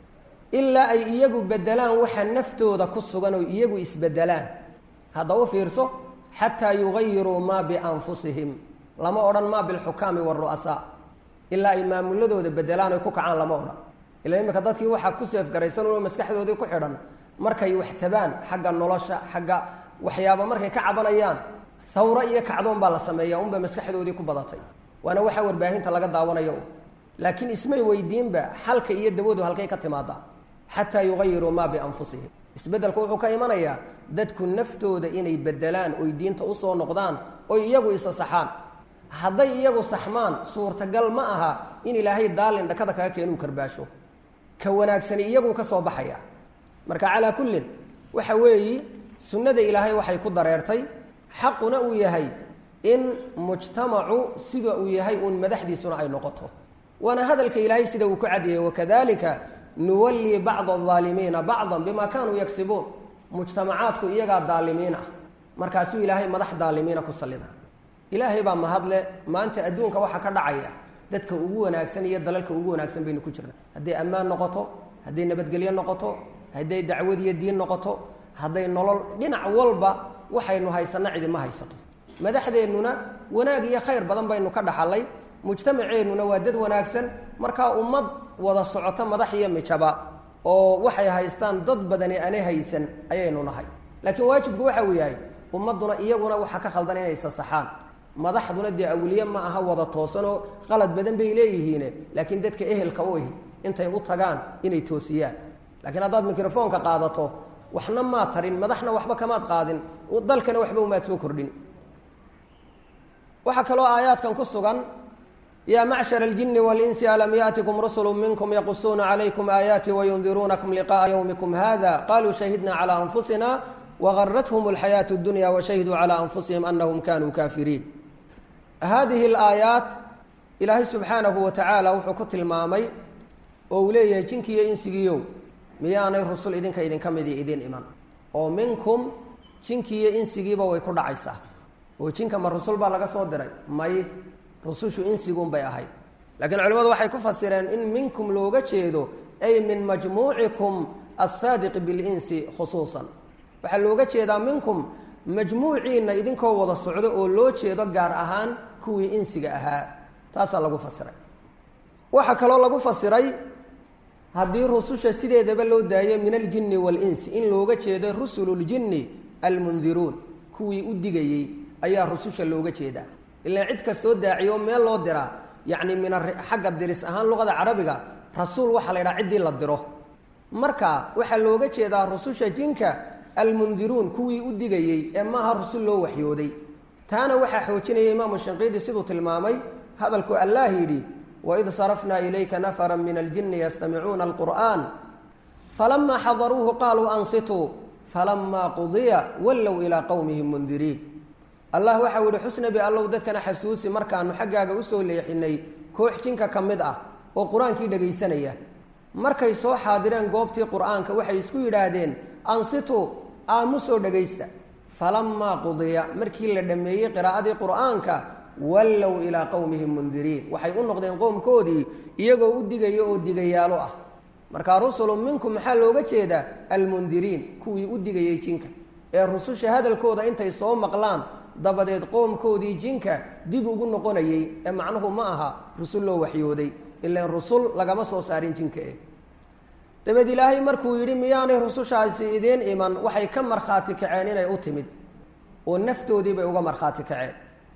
ilaa ay iyagu bedelaan waxa naftooda ku sugan oo iyagu isbedelaan hadda u fiirso xataa yugayiruu maa bianfusihim lama odhan maa bilxukaami waaru'asaa ilaa ay maamuladooda bedelaan oy ku kacaan lama odhan ila imika dadkii waxaa ku seefgaraysan uno maskaxdoodii ku xidhan markay wax tabaan xagga nolosha xagga waxyaaba markay ka cabanayaan hawro iyo kacdoon baa la sameeya unba maskaxdoodii ku badatay waana waxa warbaahinta laga daawanayo laakiin ismay weydiinba xalka iyo dawadu halkay ka timaadaa xataa yugayiruu maa bianfusihim isbeddelku wuxuu ka imanayaa dadku naftooda inay bedelaan oy diinta usoo noqdaan oy iyagu isa saxaan hadday iyagu saxmaan suurtagal ma aha in ilaahay daalin dhakada kaga keenuu karbaasho ka wanaagsani iyaguu ka soo baxaya marka calaa kullin waxa weeyi sunnada ilaahay waxay ku dareertay xaquna uu yahay in mujtamacu sida uu yahay uun madaxdiisuna ay noqoto waana hadalka ilaahay sida uu ku caddeeyey wakadalika nuwallii bacda alaalimiina bacdan bima kanuu yagsibuun mujtamacaadku iyagaa daalimiin ah markaasuu ilaahay madax daalimiina ku sallida ilaahay baa mahadle maanta adduunka waxaa ka dhacaya dadka ugu wanaagsan iyo dalalka ugu wanaagsan baynu ku jirna hadday ammaan noqoto hadday nabadgelyo noqoto hadday dacwad iyo diin noqoto hadday nolol dhinac walba waxaynu haysana cidima haysato madaxdeennuna wanaag iyo khayr badan baynu ka dhaxalay mujtamaceennuna waa dad wanaagsan markaa ummad wada socoto madax iyo mijaba oo waxay haystaan dad badani aanay haysan ayaynu nahay laakiin waajibku waxa uu yahay ummadduna iyaguna waxaa ka khaldan inay sasaxaan madaxduna dee awliye ma aha wada toosanoo qalad badan bay leeyihiine laakiin dadka ehelka u ihi intay u tagaan inay toosiyaan laakiin haddaad microfoonka qaadato waxna maad tarin madaxna waxba kamaad qaadin dalkana waxba umaad soo kordhin waxaa kaloo aayaadkan ku sugan yaa macshar اljini wاlinsi alam yaأtikum rusulu minkum yaqusuuna calaykum aayaati wayundiruunakum liqaءa ywmikum hada qaluu shahidna calى anfusina wagarathm اlxayaaةu اdunya washahiduu calى anfusihim anahum kanuu kafiriin hadihi اlaayaat ilaahay subxaanahu wa tacaala wuxuu ku tilmaamay oo uu leeyahay jinkiiyo insigiiyow miyaanay rusul idinka idinka midi idin iman oo minkum jinkiiyo insigiiba way ku dhacaysaa oo jinka ma rusul baa laga soo diray may rusushu insiguun bay ahayd laakiin culimmadu waxay ku fasireen in minkum looga jeedo ay min majmuucikum assaadiqi bilinsi khusuusan waxaa looga jeedaa minkum majmuuciinna idinkoo wada socdo oo loo jeedo gaar ahaan kuwii insiga ahaa taasaa lagu fasiray waxaa kaloo lagu fasiray haddii rususha sideedaba loo daayo min aljinni waalinsi in looga jeedo rusululjinni almundiruun kuwii u digayey ayaa rususha looga jeedaa ilaa cid kastoo daaciyo meel loo diraa yacni min xagga diris ahaan luqada carabiga rasuul waxaa la yidhaha ciddii la diro marka waxaa looga jeedaa rususha jinka almundiruun kuwii u digayey ee maaha rusul loo waxyooday taana waxaa xoojinaya imaamu shinqiidi siduu tilmaamay hadalku allaah yidhi waid sarafnaa ilayka nafara min aljini yastamicuuna alqur'an falamaa xadaruuhu qaaluu ansituu falamaa qudiya wallow ilaa qowmihim mundiriin allah waxau yihi xusnabi allow dadkana xasuusi markaanu xaggaaga usoo leexinay koox jinka ka mid ah oo qur-aankii dhegaysanaya markay soo xaadireen goobtii qur-aanka waxay isku yidhaahdeen ansituu aamusoo dhegaysta falamaa qudiya markii la dhammeeyey qiraa'adii qur-aanka wallow ilaa qowmihim mundiriin waxay u noqdeen qowmkoodii iyagoo u digaya oo digayaalo ah markaa rusulu minkum maxaa looga jeedaa almundiriin kuwii u digayey jinka ee rususha hadalkooda intay soo maqlaan dabadeed qoomkoodii jinka dib ugu noqonayey ee macnuhu ma aha rusul loo waxyooday ilan rusul lagama soo saarin jinka eh dabeed ilaahay markuu yidhi miyaanay rusushaasi idiin iman waxay ka markhaati kaceen inay u timid oo naftoodii bay uga markhaati kaceen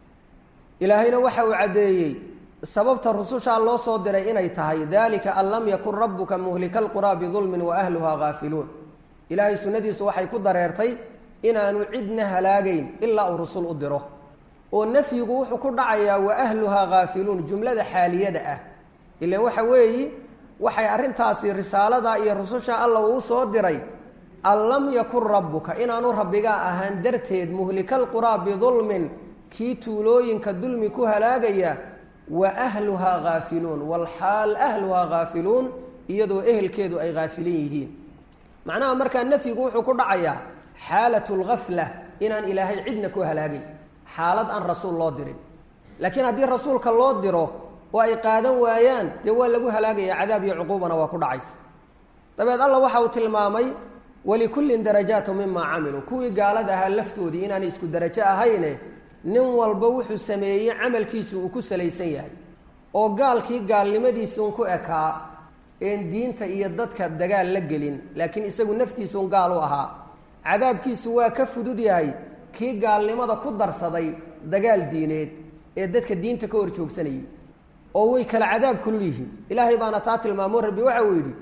ilaahayna waxa uu caddeeyey sababta rusushaa loo soo diray inay tahay dalika an lam yakun rabbuka muhlika alquraa bidulmin wa ahluhaa haafiluun ilaahay sunnadiisu waxay ku dareertay inaanu cidna halaagayn ilaa uu rusul u diro oo nafyigu wuxuu ku dhacayaa wa ahluhaa haafiluun jumlada xaaliyada ah ilan waxa weeyi waxay arrintaasi risaalada iyo rususha alla uu soo diray an lam yakun rabbuka inaanu rabbigaa ahaan darteed muhlika alquraa bidulmin kii tuulooyinka dulmi ku halaagaya wa ahluhaa haafiluun walxaal ahluhaa haafiluun iyadoo ehelkeedu ay haafilin yihiin macnaha markaa nafyigu wuxuu ku dhacayaa xaalat lgafla inaan ilaahay cidna ku halaagay xaalad aan rasuul loo dirin laakiin haddii rasuulka loo diro oo ay qaadan waayaan dee waa lagu halaagaya cadaab iyo cuquubana waa ku dhacaysa dabeed alla waxa uu tilmaamay walikullin darajaatu mimaa camiluu kuwii gaalada ahaa laftoodii inaanay isku darajo ahayne nin walba wuxuu sameeyey camalkiisu uu ku salaysan yahay oo gaalkii gaalnimadiisuun ku ekaa een diinta iyo dadka dagaal la gelin laakiin isagu naftiisuun gaal u ahaa cadaabkiisu waa ka fudud yahay kii gaalnimada ku darsaday dagaal diineed ee dadka diinta ka hor joogsanayay oo way kala cadaab kulul yihiin ilaahay baana taa tilmaamo rabbi waxa uu yidhi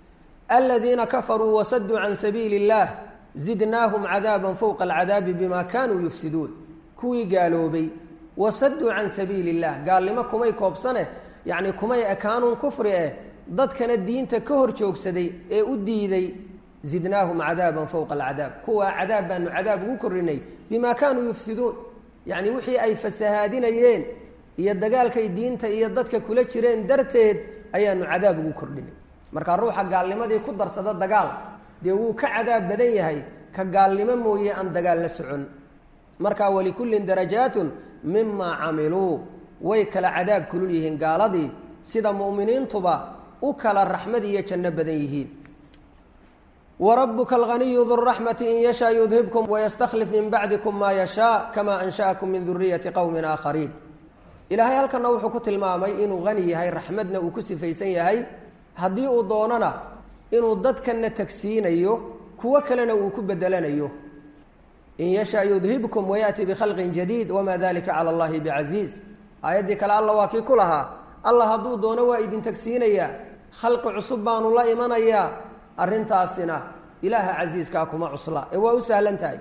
aladiina kafaruu wasaduu can sabiili اllah zidnaahum cadaaba fowqa alcadaabi bima kanuu yufsiduun kuwii gaaloobay wasaduu can sabiili اllah gaalnimo kumay koobsane yacni kumay ekaanuun kufri eh dadkana diinta ka hor joogsaday ee u diiday zidnaahum cadaaban fowqa alcadaab kuwaa cadaab baanu cadaab ugu korinay bima kaanuu yufsiduun yacni wixii ay fasahaadinayeen iyo dagaalkay diinta iyo dadka kula jireen darteed ayaanu cadaab ugu kordhinay marka ruuxa gaalnimadii ku darsada dagaal dee wuu ka cadaab badan yahay ka gaalnimo mooye aan dagaal la socon marka walikullin darajaatun mimaa camiluu way kala cadaab kulul yihiin gaaladii sida mu'miniintuba u kala raxmad iyo janno badan yihiin wrabuka alganiyu du raxmati in yashaa yudhibkum wayastakhlif min bacdikum maa yashaa kama ansha'akum min duriyati qowmin aakhariin ilaahay halkana wuxuu ku tilmaamay inuu hani yahay raxmadna uu ku sifaysan yahay haddii uu doonana inuu dadkana tagsiinayo kuwo kalena uu ku bedelanayo in yashaa yudhibkum wayaأti bikhalqin jadiid wama dalika cala allahi bicasiiz aayaddii kale alla waa kii ku lahaa allah hadduu doono waa idin tagsiinayaa khalqi cusub baanu la imanayaa arrintaasina ilaaha casiiskaa kuma cusla ee waa u sahlan tahay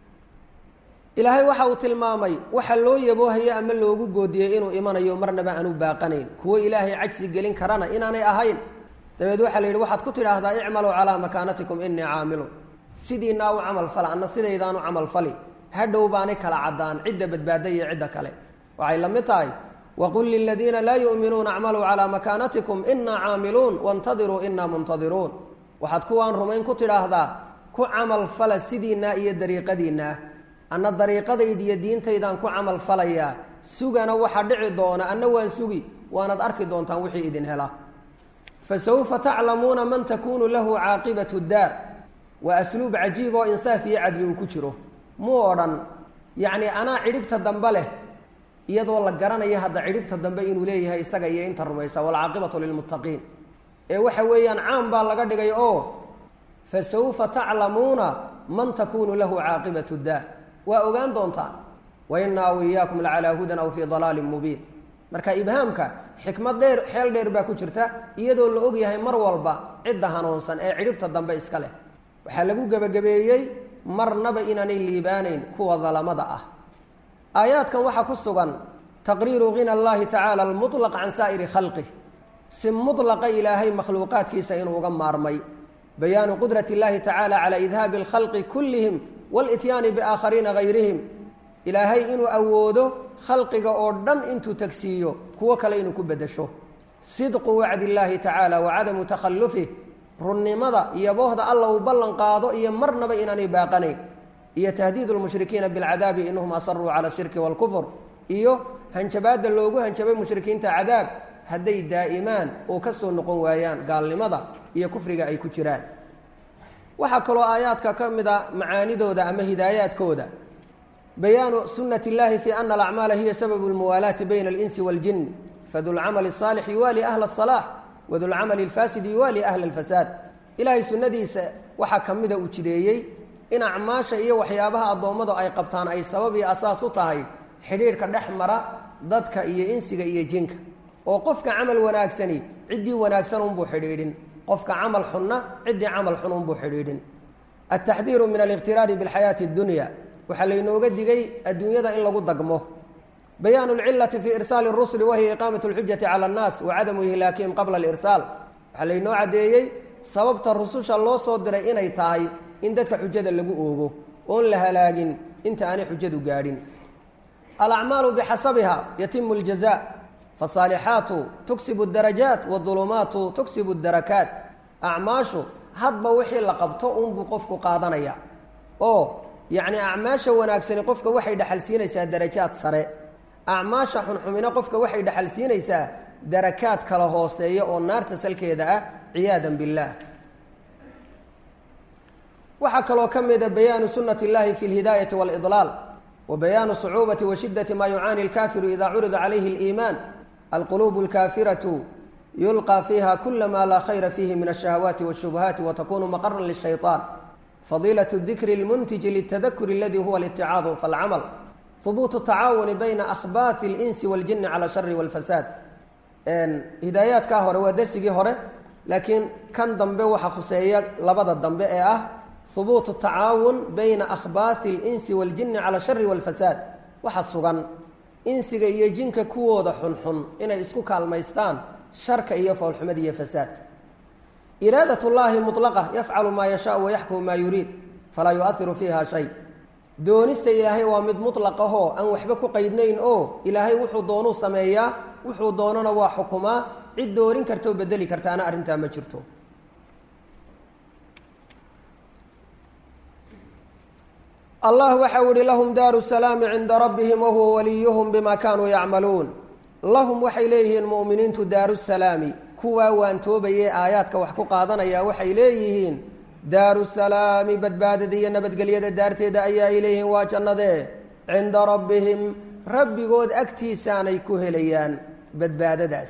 ilaahay waxa uu tilmaamay waxa loo yaboohaya ama loogu goodiyey inuu imanayo marnaba aanu baaqanayn kuwo ilaahay cajsi gelin karana inaanay ahayn dabeed waxaa la yidhi waxaad ku tidhaahdaa icmaluu calaa makaanatikum inii caamilun sidiinaa u camal fala anna sidaydaanu camal fali hadhow baanay kala caddaan cidda badbaada iyo cidda kale waxay la mid tahay waqul liladiina laa yu'minuuna acmaluu calaa makaanatikum inaa caamiluun waintadiruu inaa muntadiruun waxaad kuwaan rumayn ku tidhaahdaa ku camal fala sidiinaa iyo dariiqadiinaa anna dariiqadayda iyo diintaydaan ku camal falayaa sugana waxa dhici doona anna waan sugi waanaad arki doontaan wixii idin hela fasawfa taclamuuna man takunu lahu caaqibatu daar waa asluub cajiib oo insaaf iyo cadli uu ku jiro muu odhan yacni anaa cidhibta dambe leh iyadoo la garanayo hadda cidhibta dambe inuu leeyahay isaga iyo inta rumaysa waalcaaqibatu lilmuttaqiin ee waxa weeyaan caam baa laga dhigay oo fasawfa taclamuuna man takunu lahu caaqibatu daar waa ogaan doontaan wa inaa w iyaakum lacalaa hudan aw fii dalaalin mubiin marka ibhaamka xikmad dheer xeel dheer baa ku jirta iyadoo la og yahay mar walba cidda hanuunsan ee cidhibta dambe iska leh waxaa lagu gebagabeeyey marnaba inaanay liibaanayn kuwa dalamada ah aayaadkan waxaa ku sugan taqriiru hina allahi tacaala almuطlaq can saa'iri khalqih si mulaqa ilaahay makhluuqaadkiisa inuu uga maarmay bayaanu qudrat اllahi tacaala calى idhaabi اlkhalqi kullihim wاlityaani biaakhariina gayrihim ilaahay inuu awoodo khalqiga oo dhan intuu tagsiiyo kuwo kale inuu ku bedesho sidqu wacdi اllahi tacaala wa cadamu takhallufih runnimada iyo boohda alla uu ballan qaado iyo marnaba inaanay baaqanayn iyo tahdiid lmushrikiina bilcadaabi inahum asaruu cala shirki wاlkufr iyo hanjabaadda loogu hanjabay mushrikiinta cadaab hadday daa'imaan oo ka soo noqon waayaan gaalnimada iyo kufriga ay ku jiraan waxaa kaloo aayaadka ka mid a macaanidooda ama hidaayaadkooda bayaanu sunati اllahi fi ana alacmaala hiya sababu اlmuwaalaati bayna اlinsi wاljin fadulcamali الصaalix yuwaali ahla الصalaax wadulcamali اlfaasid yuwaali ahla اlfasaad ilaahay sunnadiisa waxaa ka mida uu jideeyey in acmaasha iyo waxyaabaha addoommadu ay qabtaan ay sabab iyo asaas u tahay xidhiidhka dhex mara dadka iyo insiga iyo jinka oo qofka camal wanaagsani ciddii wanaagsan unbuu xidhiidhin qofka camal xunna ciddii camal xun unbuu xidhiidhin altaxdiiru min aliqtiraari bilxayaati addunya waxaa laynooga digay adduunyada in lagu dagmo bayaanu lcilati fi irsaali rusuli wahiya iqaamat lxujati cala annaas wa cadamu ihlaakihim qabla alirsaal waxaa laynoo caddeeyey sababta rususha loo soo diray inay tahay in dadka xujada lagu oogo oon la halaagin inta aanay xujadu gaadhin alacmaalu bixasabiha yatimu ljaza fasaalixaatu tuksibu darajaat wadulumaatu tuksibu darakaat acmaashu hadba wixii la qabto unbuu qofku qaadanaya oo yacni acmaasha wanaagsani qofka waxay dhexalsiinaysaa darajaad sare acmaasha xunxumina qofka waxay dhexalsiinaysaa darakaad kala hooseeya oo naarta salkeeda ah ciyaadan billaah waxaa kaloo ka mida bayaanu sunati اllahi fi اlhidaayati wاlidlaal wa bayaanu صucuubati wa shidati ma yucaani اlkafiru ida curida calayhi اliimaan alqulubu اlkafiratu yulqى fiiha kula ma laa khayra fiihi min الشhahawaati wالshubhaati watakunu maqara lلshayطaan fadilaة dikri اlmuntiji lلtadakuri aladi huwa اlاticaadu falcamal hubuutu tacaawuni bayna akhbaaثi اlinsi wاljini calى shari wاlfasaad hidaayaadkaa hore waa dersigii hore laakiin kan dambe waxa khuseeya labada dambe ee ah hubuutu tacaawun bayna akhbaaثi اlinsi wاljini calى shari wاlfasaad waxa sugan insiga iyo jinka kuwooda xunxun inay isku kaalmaystaan sharka iyo foolxumada iyo fasaadka iraadat اllahi muطlaqa yafcalu maa yashaau wayaxkumu maa yuriid falaa yuahiru fiiha shay doonista ilaahay waa mid muطlaqahoo aan waxba ku qaydnayn oo ilaahay wuxuu doonuu sameeyaa wuxuu doonana waa xukumaa cid doorin karta oo bedeli kartaana arrintaa ma jirto allah waxa u ihi lahum daaru salaami cinda rabbihim wahuwa waliyuhum bima kanuu yacmaluun lahum waxay leeyihiin mu'miniintu daaru salaami kuwaa waantoobayee aayaadka wax ku qaadanaya waxay leeyihiin daaru salaami badbaadada iyo nabadgelyada daarteeda ayaa ay leeyihiin waa jannadee cinda rabbihim rabbigood agtiisaanay ku helayaan badbaadadaas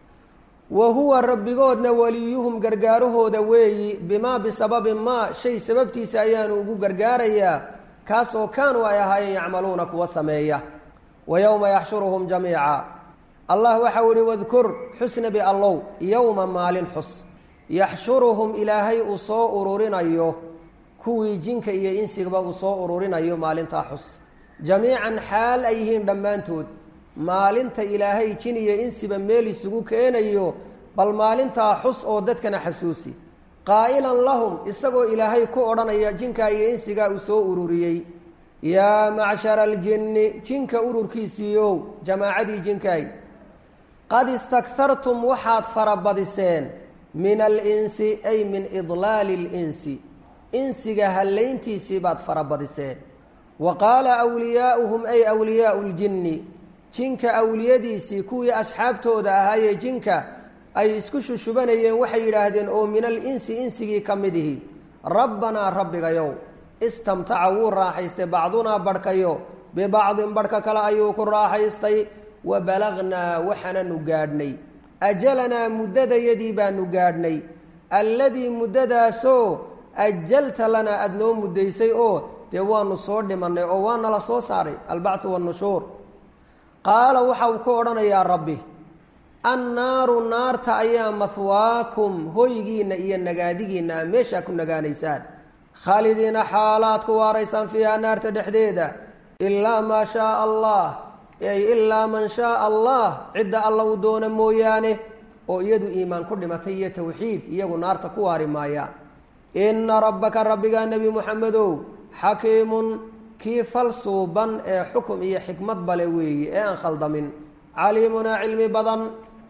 wa huwa rabbigoodna waliyuhum gargaarahooda weeyi bimaa bisababi maa shay sababtiisa ayaanu ugu gargaarayaa kaasoo kaanuu ay ahaayeen yacmaluuna kuwa sameeya wa yowma yaxshuruhum jamiica allah waxau ihi wadkur xusnabi allow yowma maalin xus yaxshuruhum ilaahay uu soo ururinayo kuwii jinka iyo insigaba uu soo ururinayo maalintaa xus jamiican xaal ay yihiin dhammaantood maalinta ilaahay jin iyo insiba meel isugu keenayo bal maalintaa xus oo dadkana xasuusi qaa'ilan lahum isagoo ilaahay ku odhanaya jinkaa iyo insigaa uu soo ururiyey yaa macshara aljinni jinka ururkiisiiyow jamaacadii jinkaay qad istakhartum waxaad farabadiseen min alinsi ay min idlaali اlinsi insiga hallayntiisii baad farabadiseen wa qaala wliyaauhum ay wliyaau ljinni jinka awliyadiisii kuwii asxaabtooda ahaayee jinka ay isku shushubanayeen waxay yidhaahdeen oo min alinsi insigii ka mid ihi rabbanaa rabbigayow istamtaca wuu raaxaystay bacdunaa badhkayo bibacdin badhka kale ayuu ku raaxaystay wa balagnaa waxaananu gaadhnay ajalanaa muddadayadii baanu gaadhnay alladii muddadaasoo ajalta lanaa aada noo muddaysay oo dee waanu soo dhimannay oo waana la soo saaray albacthu wannushuur qaala waxa uu ku odhanayaa rabbi annaaru naarta ayaa mahwaakum hoygiinna iyo nagaadigiinna a meeshaa ku nagaanaysaan khaalidiina xaalaad ku waaraysaan fiiha naarta dhexdeeda ilaa maa shaaa allah ay ilaa man shaaa allah cidda alla uu doona mooyaane oo iyadu iimaan ku dhimatay iyo tawxiid iyagu naarta ku waari maayaan inna rabbaka rabbigaa nebi muxamedow xakiimun kii fal suuban ee xukum iyo xikmad bale weeye ee aan khaldamin caliimunaa cilmi badan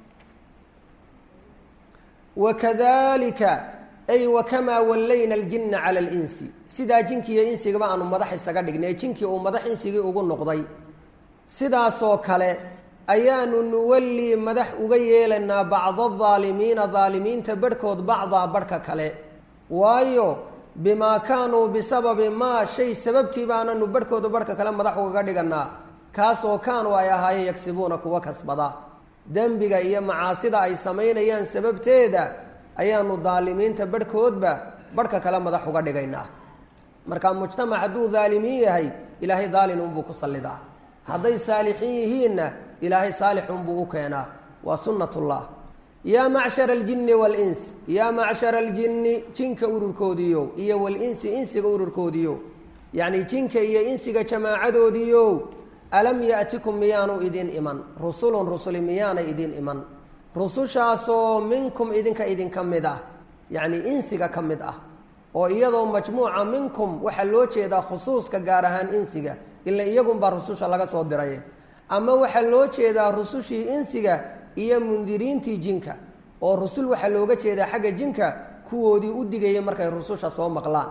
wakadalika ay wakamaa wallayna aljinna cala alinsi sidaa jinkii iyo insigaba aanu madax isaga dhignay jinkii uu madax insigii ugu noqday sidaasoo kale ayaanu nuwallii madax uga yeelaynaa bacda adaalimiina daalimiinta barhkood bacdaa barhka kale waayo bimaa kaanuu bisababi maa shay sababtii baananu barhkooda barhka kale madax ugaga dhiganaa kaasoo kaanuu ay ahaayeen yagsibuuna kuwa kasbada dembiga iyo macaasida ay samaynayaan sababteeda ayaanu daalimiinta barhkoodba barhka kale madax uga dhigaynaa marka mujtamac hadduu daalimiin yahay ilaahay daalin unbuu ku sallidaa hadday saalixiin yihiinna ilaahay saalix unbuu u keenaa waa sunnatullah yaa macshara aljinni waalins yaa macshara aljinni jinka ururkoodiiyo iyo walinsi insiga ururkoodiiyo yacni jinka iyo insiga jamaacadoodiiyo alam ya'tikum miyaanu idin iman rusulun rusuli miyaanay idin iman rusushaasoo minkum idinka idinka mid ah yacni insiga ka mid ah oo iyadoo majmuuca minkum waxaa loo jeedaa khusuuska gaar ahaan insiga ila iyagunbaa rususha laga soo diray ama waxaa loo jeedaa rusushii insiga iyo mundiriintii jinka oo rusul waxaa looga jeedaa xagga jinka kuwoodii u digayay markay rususha soo maqlaan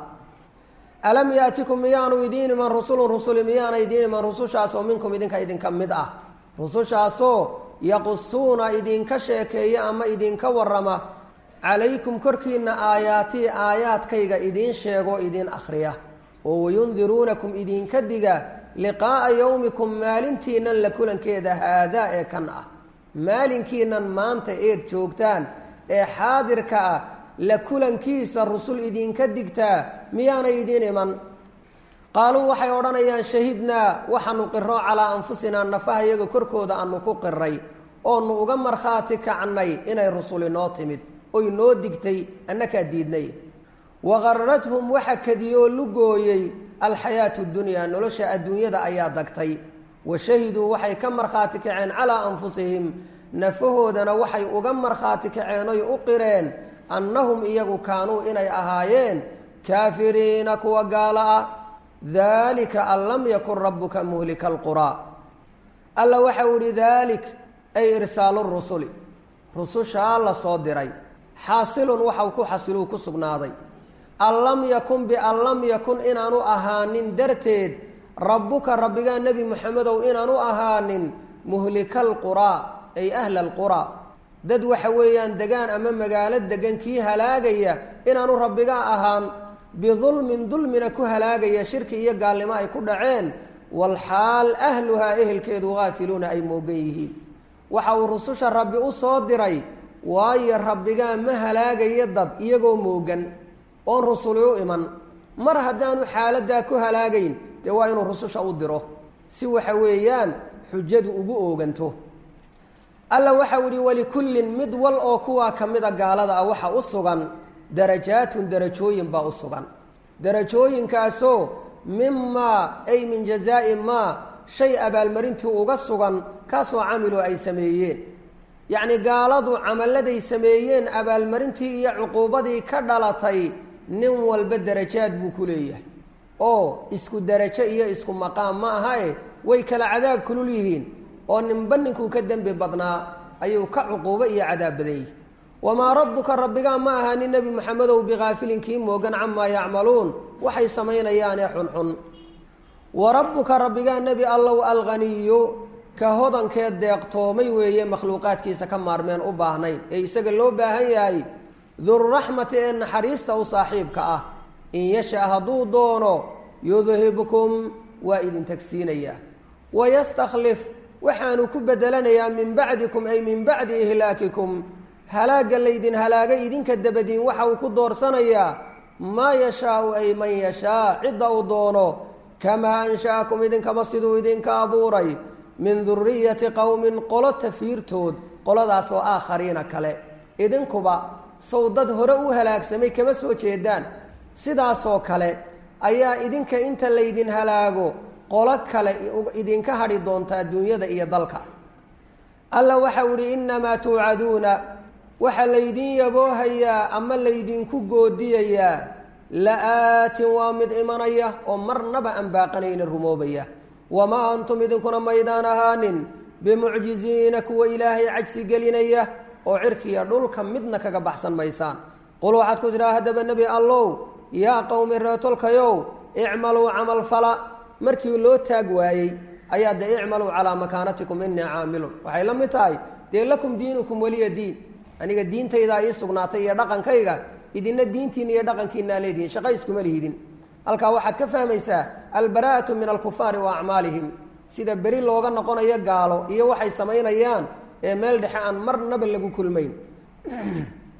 alam yaatikum miyaanu idiin iman rusulun rusuli miyaana idiin iman rusushaasoo minkum idinka idinka mid ah rusushaasoo yaqusuuna idinka sheekeeya ama idinka warama calaykum korkiina aayaatii aayaadkayga idiin sheego idiin akhriya oo wayundiruunakum idinka diga liqaa'a yowmikum maalintiinan la kulankeeda haadaa ee kan ah maalinkiinan maanta eed joogtaan ee xaadirka ah la kulankiisa rusul idinka digtaa miyaanay idiin iman qaaluu waxay odhanayaan shahidnaa waxaanu qiro calaa anfusinaa nafaha iyaga korkooda aanu ku qiray oonu uga markhaati kacnay inay rusuli noo timid oy noo digtay annakaa diidnay waqarrathum waxa kadiyoo lugooyey alxayaatu dunyaa nolosha adduunyada ayaa dagtay wa shahiduu waxay ka markhaati kaceen calaa anfusihim nafahoodana waxay uga markhaati kaceen oy u qireen annahum iyagu kaanuu inay ahaayeen kaafiriina kuwa gaalo ah daalika an lam yakun rabbuka muhlika alquraa alla waxa uu ihi daalik ay irsaalu rusuli rusushaa la soo diray xaasilun waxau ku xasiluu ku sugnaaday an lam yakun bian lam yakun inaanu ahaanin darteed rabbuka rabbigaa nebi moxamedow inaanu ahaanin muhlika alquraa ay ahla alquraa dad waxa weeyaan degaan ama magaalo degan kii halaagaya inaanu rabbigaa ahaan bidulmin dulmina ku halaagaya shirki iyo gaalnimo ay ku dhaceen walxaal ahluhaa ehelkeedu haafiluuna ay moogan yihiin waxa uu rususha rabbi u soo diray waayo rabbigaa ma halaagayo dad iyagoo moogan oon rusuli u iman mar haddaanu xaaladaa ku halaagayn dee waa inuu rususha u diro si waxa weeyaan xujadu ugu ooganto alla waxau ihi walikullin mid wal oo kuwaa ka mida gaalada ah waxa u sugan darajaatun darajooyin baa u sugan darajooyinkaasoo mimaa ay min jazaa'i maa shay abaalmarintii uga sugan kaasoo camiluu ay sameeyeen yacni gaaladu camalladay sameeyeen abaalmarintii iyo cuquubadii ka dhalatay nin walba darajaad buu ku leeyahay oo isku darajo iyo isku maqaam ma ahae way kala cadaab kulul yihiin oo ninba ninkuu ka dembi badnaa ayuu ka cuquubo iyo cadaab badan yihi wamaa rabbuka rabbigaa ma ahaanin nebi moxamedow bikaafilin kii moogan camaa yacmaluun waxay samaynayaanee xunxun wa rabbuka rabbigaa nebi allow alghaniyu ka hodankee deeqtoomay weeye makhluuqaadkiisa ka maarmeen u baahnayn ee isaga loo baahan yahay durraxmati ee naxariista u saaxiibka ah in yasha hadduu doono yudhibkum waa idin tagsiinayaa wayastakhlif waxaanu ku bedelanayaa min bacdikum ay min bacdi ihlaakikum halaagga laydin halaagay idinka dabadiin waxa uu ku doorsanayaa maa yashaau ay man yashaa cidda uu doono kamaa ansha'akum idinkaba siduu idinka abuuray min duriyati qowmin qolo tafiirtood qoladaasoo aakhariina kale idinkuba sow dad hore u halaagsamay kama soo jeedaan sidaasoo kale ayaa idinka inta laydin halaago qolo kale idinka hadhi doontaa duunyada iyo dalka alla waxau idhi innamaa tuucaduuna waxaa laydin yaboohayaa ama laydinku goodiyayaa la-aatin waa mid imanaya oo marnaba aan baaqanayna rumoobaya wamaa antum idinkuna maydaan ahaanin bimucjiziina kuwa ilaahay cajsi gelinaya oo cirkiya dhulka midna kaga baxsan maysaan qul waxaad ku tidhaha haddaba nebi allow yaa qowmi reetolkayow icmaluu camal fala markii loo taag waayey ayaa dee icmaluu calaa makaanatikum inii caamilun waxay la mid tahay dee lakum diinukum weliya diin aniga diintaydaa ii sugnaatay iyo dhaqankayga idina diintiina iyo dhaqankiinaa leedihin shaqa iskuma lihidin halkaa waxaad ka fahmaysaa albaraa'atu min alkufaari wa acmaalihim sida beri looga noqonayo gaalo iyo waxay samaynayaan ee meel dhexe aan marnaba lagu kulmayn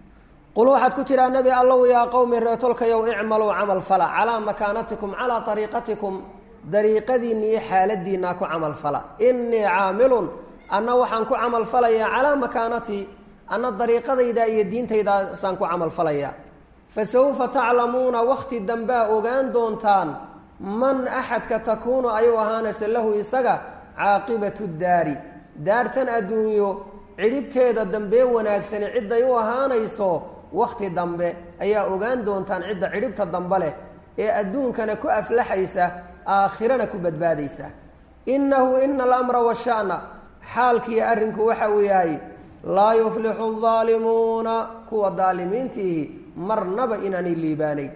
qul waxaad ku tidhaa nebi allow yaa qowmi reetolkayow icmaluu camal fala calaa makaanatikum calaa ariiqatikum dariiqadiinna iyo xaaladiinaa ku camal fala innii caamilun anna waxaan ku camal falayaa calaa makaanatii anna dariiqadayda iyo diintaydaasaan ku camal falayaa fa sawfa taclamuuna wakhti dambaa ogaan doontaan man axadka takuunu ayuu ahaanaysa lahu isaga caaqibatu daari daartan adduunyo cidhibteeda dambee wanaagsani cidday u ahaanayso wakhti dambe ayaa ogaan doontaan cidda cidhibta dambe leh ee adduunkana ku aflaxaysa aakhirana ku badbaadaysa innahu ina alamra washa'na xaalkiiyo arrinku waxa uu yahay laa yuflixu aldaalimuuna kuwa daalimiintiihi marnaba inaanay liibaanayn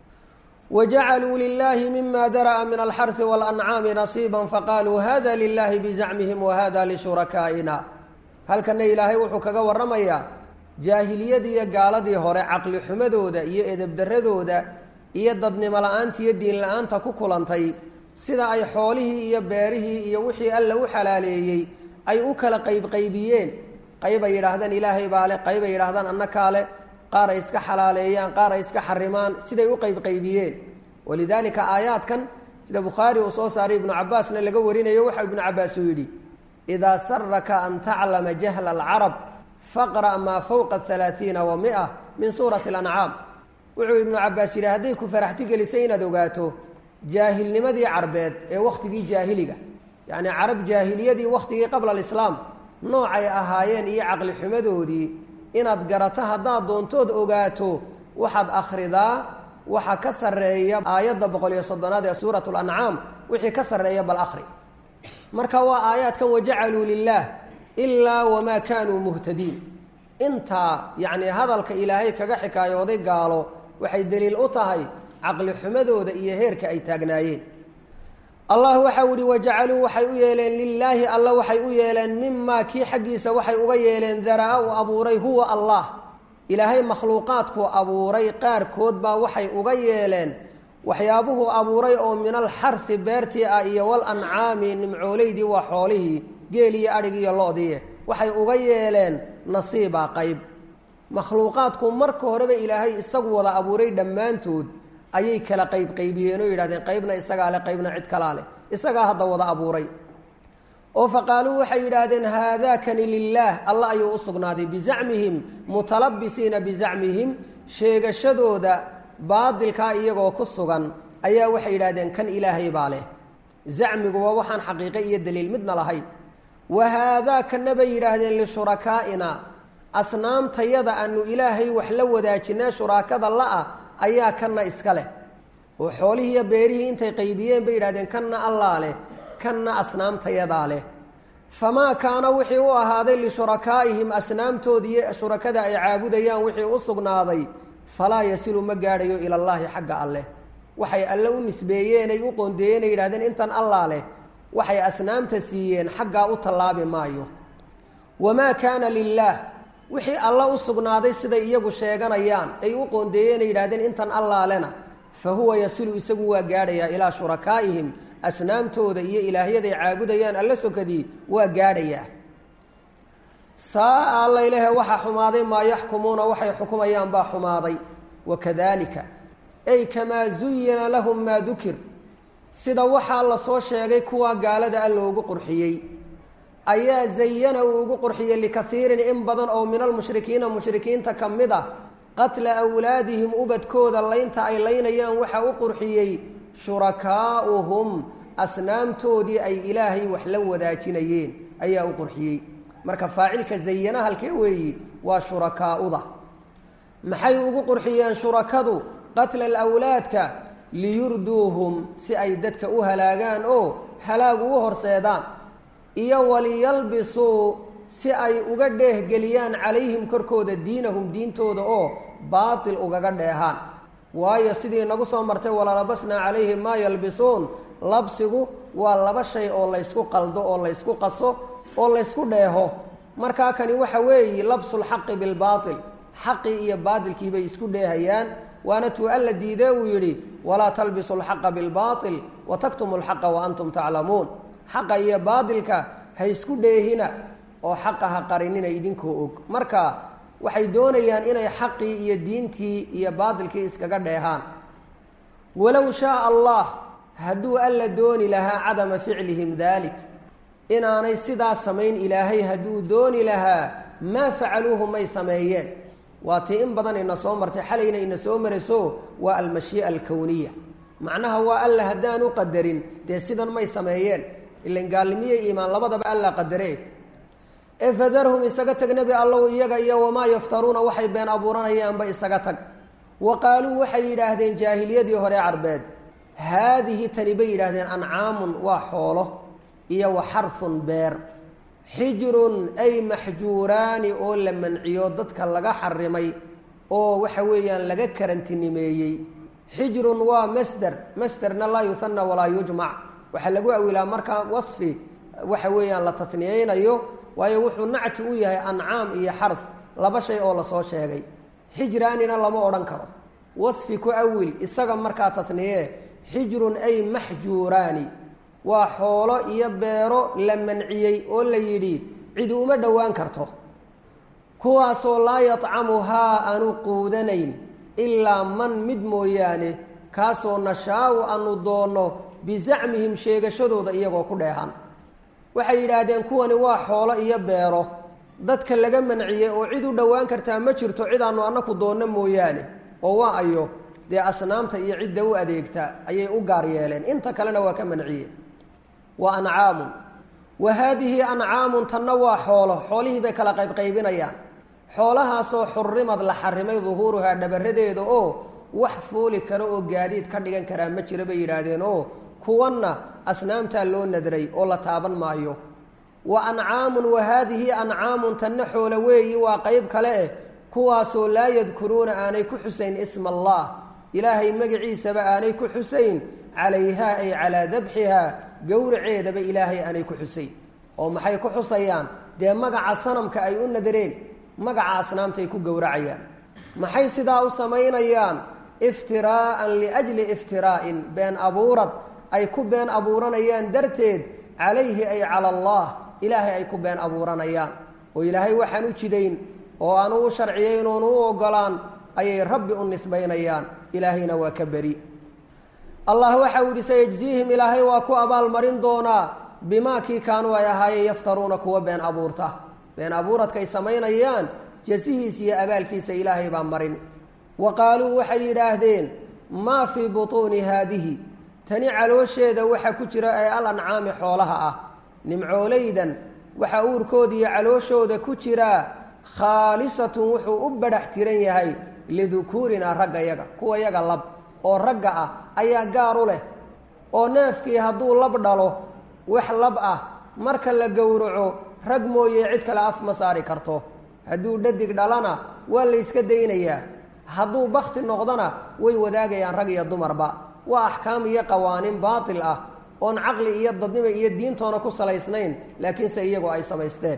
wajacaluu lilaahi mima dara'a min alxarhi walancaami nasiiba faqaaluu hada lilahi bizacmihim wahada lishurakaaina halkana ilaahay wuxuu kaga waramayaa jaahiliyadii iyo gaaladii hore caqli xumadooda iyo edebdaradooda iyo dadnimo la-aanta iyo diin la-aanta ku kulantay sida ay xoolihii iyo beerihii iyo wixii alla u xalaaleeyey ay u kala qaybqaybiyeen qayb ay yidhaahdaan ilaahay baa leh qayb ay yidhahdaan annakaa leh qaar ay iska xalaaleeyaan qaar ay iska xarimaan siday u qaybqaybiyeen walidaalika aayaadkan sida bukhaari uu soo saaray ibnu cabaasna laga warinayo waxa ibnu cabaas uu yidhi idaa saraka an taclama jahla alcarab faqra' maa fowqa halaaiina wa mia min suurati alancaam wuxuu ibnu cabaas yidhi hadday ku faraxti gelisay inaad ogaato jaahilnimadii carbeed ee wakhtigii jaahiliga yacni carab jaahiliyadii wakhtigii qabla alislaam noocay ahaayeen iyo caqli xumadoodii inaad garato haddaad doontood ogaato waxaad akhridaa waxa ka sarreeya aayadda boqol iyo soddonaad ee suurat lancaam wixii ka sarreeya bal akhri marka waa aayaadkan wajacaluu lilaah ilaa wamaa kaanuu muhtadiin intaa yacni hadalka ilaahay kaga xikaayooday gaalo waxay deliil u tahay caqli xumadooda iyo heerka ay taagnaayeen allah waxau ihi wajacaluu waxay u yeeleen lilaahi alla waxay u yeeleen mimaa kii xaggiisa waxay uga yeeleen daraa uu abuuray huwa allah ilaahay makhluuqaadkuu abuuray qaarkood baa waxay uga yeeleen waxyaabuhuu abuuray oo min alxarhi beertii ah iyo walancaami nimcooleydii waa xoolihii geel iyo adhig iyo lo-dii waxay uga yeeleen nasiibaa qayb makhluuqaadku marka horeba ilaahay isagu wada abuuray dhammaantood ayay kala qaybqaybiyeen oo yidhahdeen qaybna isagaa leh qaybna cid kalaa leh isagaa hadda wada abuuray oo faqaaluu waxay yidhaahdeen haadaakani lilaah alla ayuu u sugnaaday bizacmihim mutalabisiina bizacmihim sheegashadooda baadilkaa iyagoo ku sugan ayaa waxay yidhahdeen kan ilaahay baa leh zacmigu waa waxaan xaqiiqe iyo daliil midna lahayn wa haadaa kana bay yidhaahdeen lishurakaaina asnaamtayada aanu ilaahay wax la wadaajinee shuraakada la-ah ayaa kanna iska leh oo xoolihii iyo beerihii intay qaybiyeen bay yidhahdeen kanna allaa leh kanna asnaamtayadaa leh famaa kaana wixii u ahaaday lishurakaaihim asnaamtoodii iyo shurakada ay caabudayaan wixii u sugnaaday falaa yasilu ma gaadhayo ila allaahi xagga alleh waxay alle u nisbeeyeen ay u qoondeeyeen ay yidhahdeen intan allaa leh waxay asnaamta siiyeen xaggaa u tallaabi maayo wamaa kaana lilaah wixii alla u sugnaaday siday iyagu sheeganayaan ay u qoondeeyeen ay yidhahdeen intan allaalena fa huwa yasilu isagu waa gaadhayaa ilaa shurakaa'ihim asnaamtooda iyo ilaahyaday caabudayaan alla sokadii waa gaadhayaa saa alla ilahe waxaa xumaaday maa yaxkumuuna waxay xukumayaan baa xumaaday wakadalika ay kamaa zuyina lahum maa dukir sida waxaa la soo sheegay kuwa gaalada a loogu qurxiyey ayaa zayana uu ugu qurxiyey likaiirin in badan oo min almushrikiina mushrikiinta ka mid ah qatla awlaadihim ubadkooda laynta ay laynayaan waxaa u qurxiyey shurakaa'uhum asnaamtoodii ay ilaahay wax la wadaajinayeen ayaa u qurxiyey marka faacilka zayana halkee weeyi waa shurakaa'uda maxay ugu qurxiyeen shurakadu qatla alawlaadka liyurduuhum si ay dadka u halaagaan oo halaag ugu horseedaan iyo waliyalbisuu si ay uga dheehgeliyaan calayhim korkooda diinahum diintooda oo baatil ugaga dheehaan waayo sidii nagu soo martay walalabasnaa calayhim maa yalbisuun labsigu waa laba shay oo laysku qaldo oo laysku qaso oo laysku dheeho markaa kani waxa weeye labsulxaqi bilbaatil xaqii iyo baatilkii bay isku dheehayaan waana tuu alla diidee uu yidhi walaa talbisu lxaqa bilbaatil wa taktumu lxaqa wa antum taclamuun xaqa iyo baatilka ha isku dheehina oo xaqa ha qarinina idinkoo og marka waxay doonayaan inay xaqii iyo diintii iyo baadilkii iskaga dheehaan walow shaaa allah hadduu alla dooni lahaa cadama ficlihim dalik inaanay sidaa samayn ilaahay hadduu dooni lahaa maa facaluuhu may sameeyeen waa tii in badan ina soo martay xalayna ina soo marayso waa almashii'a alkowniya macnaha waa alla haddaan u qadarin dee sidan may sameeyeen ilan gaalnimiyo iimaan labadaba alla qadare ee fadarhum isaga tag nebi allow iyaga iyo wamaa yaftaruuna waxay been abuuranayaanba isaga tag wa qaaluu waxay yidhaahdeen jaahiliyadii hore carbeed haadihi tani bay yidhaahdeen ancaamun waa xoolo iyo wa xarhun beer xijrun ay maxjuuraani oo la manciyo dadka laga xarimay oo waxa weeyaan laga karantinimeeyey xijrun waa masder masderna laa yuhana walaa yujmac waxaa lagu awilaa markaa wasfi waxa weeyaan la tatniyeynayo waayo wuxuu nacti u yahay ancaam iyo xarf laba shay oo lasoo sheegay xijraanina lama odhan karo wasfi ku awil isaga markaa tatniye xijrun ay maxjuuraani waa xoolo iyo beero la manciyey oo la yidhi cidi uma dhowaan karto kuwaasoo laa yadcamuhaa aanu quudanayn ilaa man mid mooyaane kaasoo nashaau aanu doonno bizacmihim sheegashadooda iyagoo ku dheehan waxay yidhaahdeen kuwani waa xoolo iyo beero dadka laga manciyey oo cid u dhowaan kartaa ma jirto cidaanu annaku doonno mooyaane oo waa ayo dee asnaamta iyo cidda u adeegta ayay u gaar yeeleen inta kalena waa ka manciyeen wa ancaamun wa haadihi ancaamun tanna waa xoolo xoolihii bay kala qaybqaybinayaan xoolahaasoo xurimad la xarimay duhuuruhaa dhabaradeeda oo wax fuuli karo oo gaadiid ka dhigan karaa ma jiro bay yidhaahdeen oo kuwanna asnaamtaa loo nadray oo la taaban maayo wa ancaamun wa haadihi ancaamun tanna xoolo weeyi waa qayb kale eh kuwaasoo laa yadkuruuna aanay ku xusayn isma allah ilaahay magaciisaba aanay ku xusayn calayhaa ay calaa dabxihaa gowraceedaba ilaahay aanay ku xusayn oo maxay ku xusayaan dee magaca sanamka ay u nadareen magaca asnaamtaay ku gowracayaan maxay sidaa u samaynayaan iftiraa'an liajli iftiraa'in been abuurad ay ku been abuuranayaan darteed calayhi ay cala allah ilaahay ay ku been abuuranayaan oo ilaahay waxaan u jidayn oo aanu u sharciyayn oonu u ogolaan ayay rabbi u nisbaynayaan ilaahayna waa ka beri allah waxau yidhi sayajziihim ilaahay waa ku abaalmarin doonaa bimaa kii kaanuu ay ahaayeen yaftaruuna kuwa been abuurta been abuuradkaay samaynayaan jasihiis iyo abaalkiisa ilaahay baa marin wa qaaluu waxay yidhaahdeen maa fii butuuni haadihi tani caloosheeda waxa ku jira ee al ancaami xoolaha ah nimcoolaydan waxaa uurkooda iyo calooshooda ku jiraa khaalisatun wuxuu u badhax tiran yahay lidukuurinaa ragga yaga kuwa yaga lab oo ragga ah ayaa gaar u leh oo neefkii hadduu lab dhalo wax lab ah marka la gowraco rag mooye cid kale af ma saari karto hadduu dhadig dhalana waa la yska daynayaa hadduu bakti noqdona way wadaagayaan rag iyo dumarba waa axkaam iyo qawaaniin baatil ah oon caqli iyo dadnimo iyo diintoona ku salaysnayn laakiinse iyagoo ay samaysteen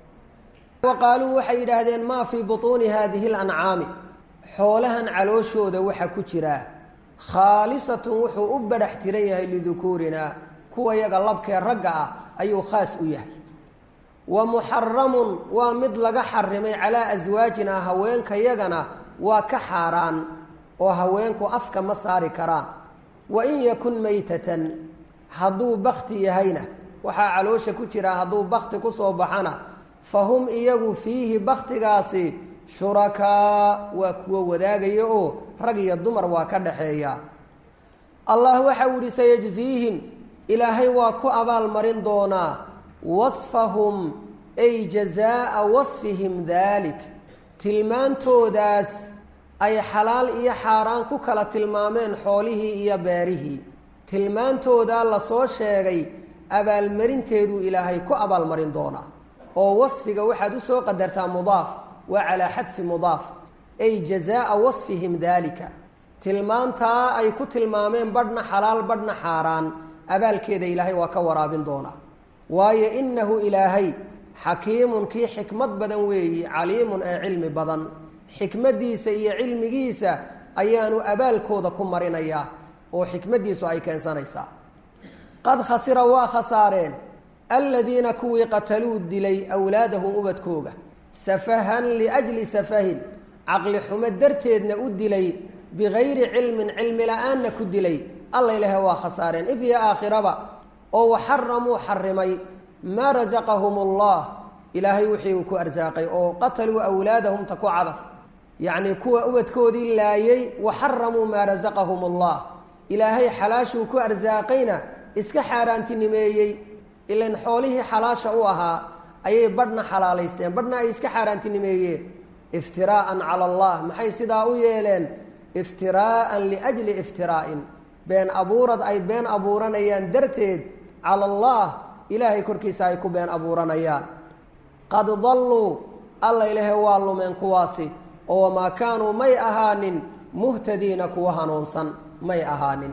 wa qaaluu waxay yidhaahdeen maa fii butuuni haadihi lancaami xoolahan calooshooda waxa ku jiraa khaalisatun wuxuu u badhax tiran yahay lidukuurinaa kuwa yaga labkee ragga ah ayuu khaas u yahay wa muxaramun waa mid laga xarimay calaa aswaajinaa haweenkayagana waa ka xaaraan oo haweenku afka ma saari karaan wa in yakun maytatan hadduu bakti yahayna waxaa caloosha ku jira hadduu bakti ku soo baxana fa hum iyagu fiihi baktigaasi shurakaa waa kuwa wadaagaya oo rag iyo dumar waa ka dhaxeeya allah waxau yihi sayajziihim ilaahay waa ku abaalmarin doonaa wasfahum ay jazaa'a wasfihim daalik tilmaantoodaas ay xalaal iyo xaaraan ku kala tilmaameen xoolihii iyo beerihii tilmaantoodaa lasoo sheegay abaalmarinteeduu ilaahay ku abaalmarin doonaa oo wasfiga waxaad u soo qadartaa mudaaf waa calaa xadfi mudaaf ay jazaa'a wasfihim daalika tilmaantaa ay ku tilmaameen badhna xalaal badhna xaaraan abaalkeeda ilaahay waa ka waraabin doonaa waayo innahu ilaahay xakiimun kii xikmad badan weeyi caliimun ee cilmi badan xikmaddiisa iyo cilmigiisa ayaanu abaalkooda ku marinayaa oo xikmaddiisu ay keensanaysaa qad khasira waa khasaareen aladiina kuwii qataluu dilay awlaadahum ubadkooga safahan liajli safahin caqli xumo darteedna u dilay bigayri cilmin cilmi la-aanna ku dilay alla ilahe waa khasaareen if iyo aakhiraba oo waxaramuu xarimay maa rasaqahum allah ilaahay wixii uu ku arsaaqay oo qataluu awlaadahum ta ku cadaf yacnii kuwa ubadkoodii laayay waxaramuu maa rasaqahum allah ilaahay xalaashuu ku arsaaqayna iska xaaraantinimeeyey ilan xoolihii xalaasha u ahaa ayay badhna xalaalaysteen badhna ay iska xaaraantinimeeyeen iftiraa'an cala allah maxay sidaa u yeeleen iftiraa'an liajli iftiraa'in been abuurad ay been abuuranayaan darteed cala allah ilaahay korkiisa ay ku been abuuranayaan qad dalluu alla ilaahe waa lumeen kuwaasi oo wamaa kaanuu may ahaanin muhtadiina kuwa hanuunsan may ahaanin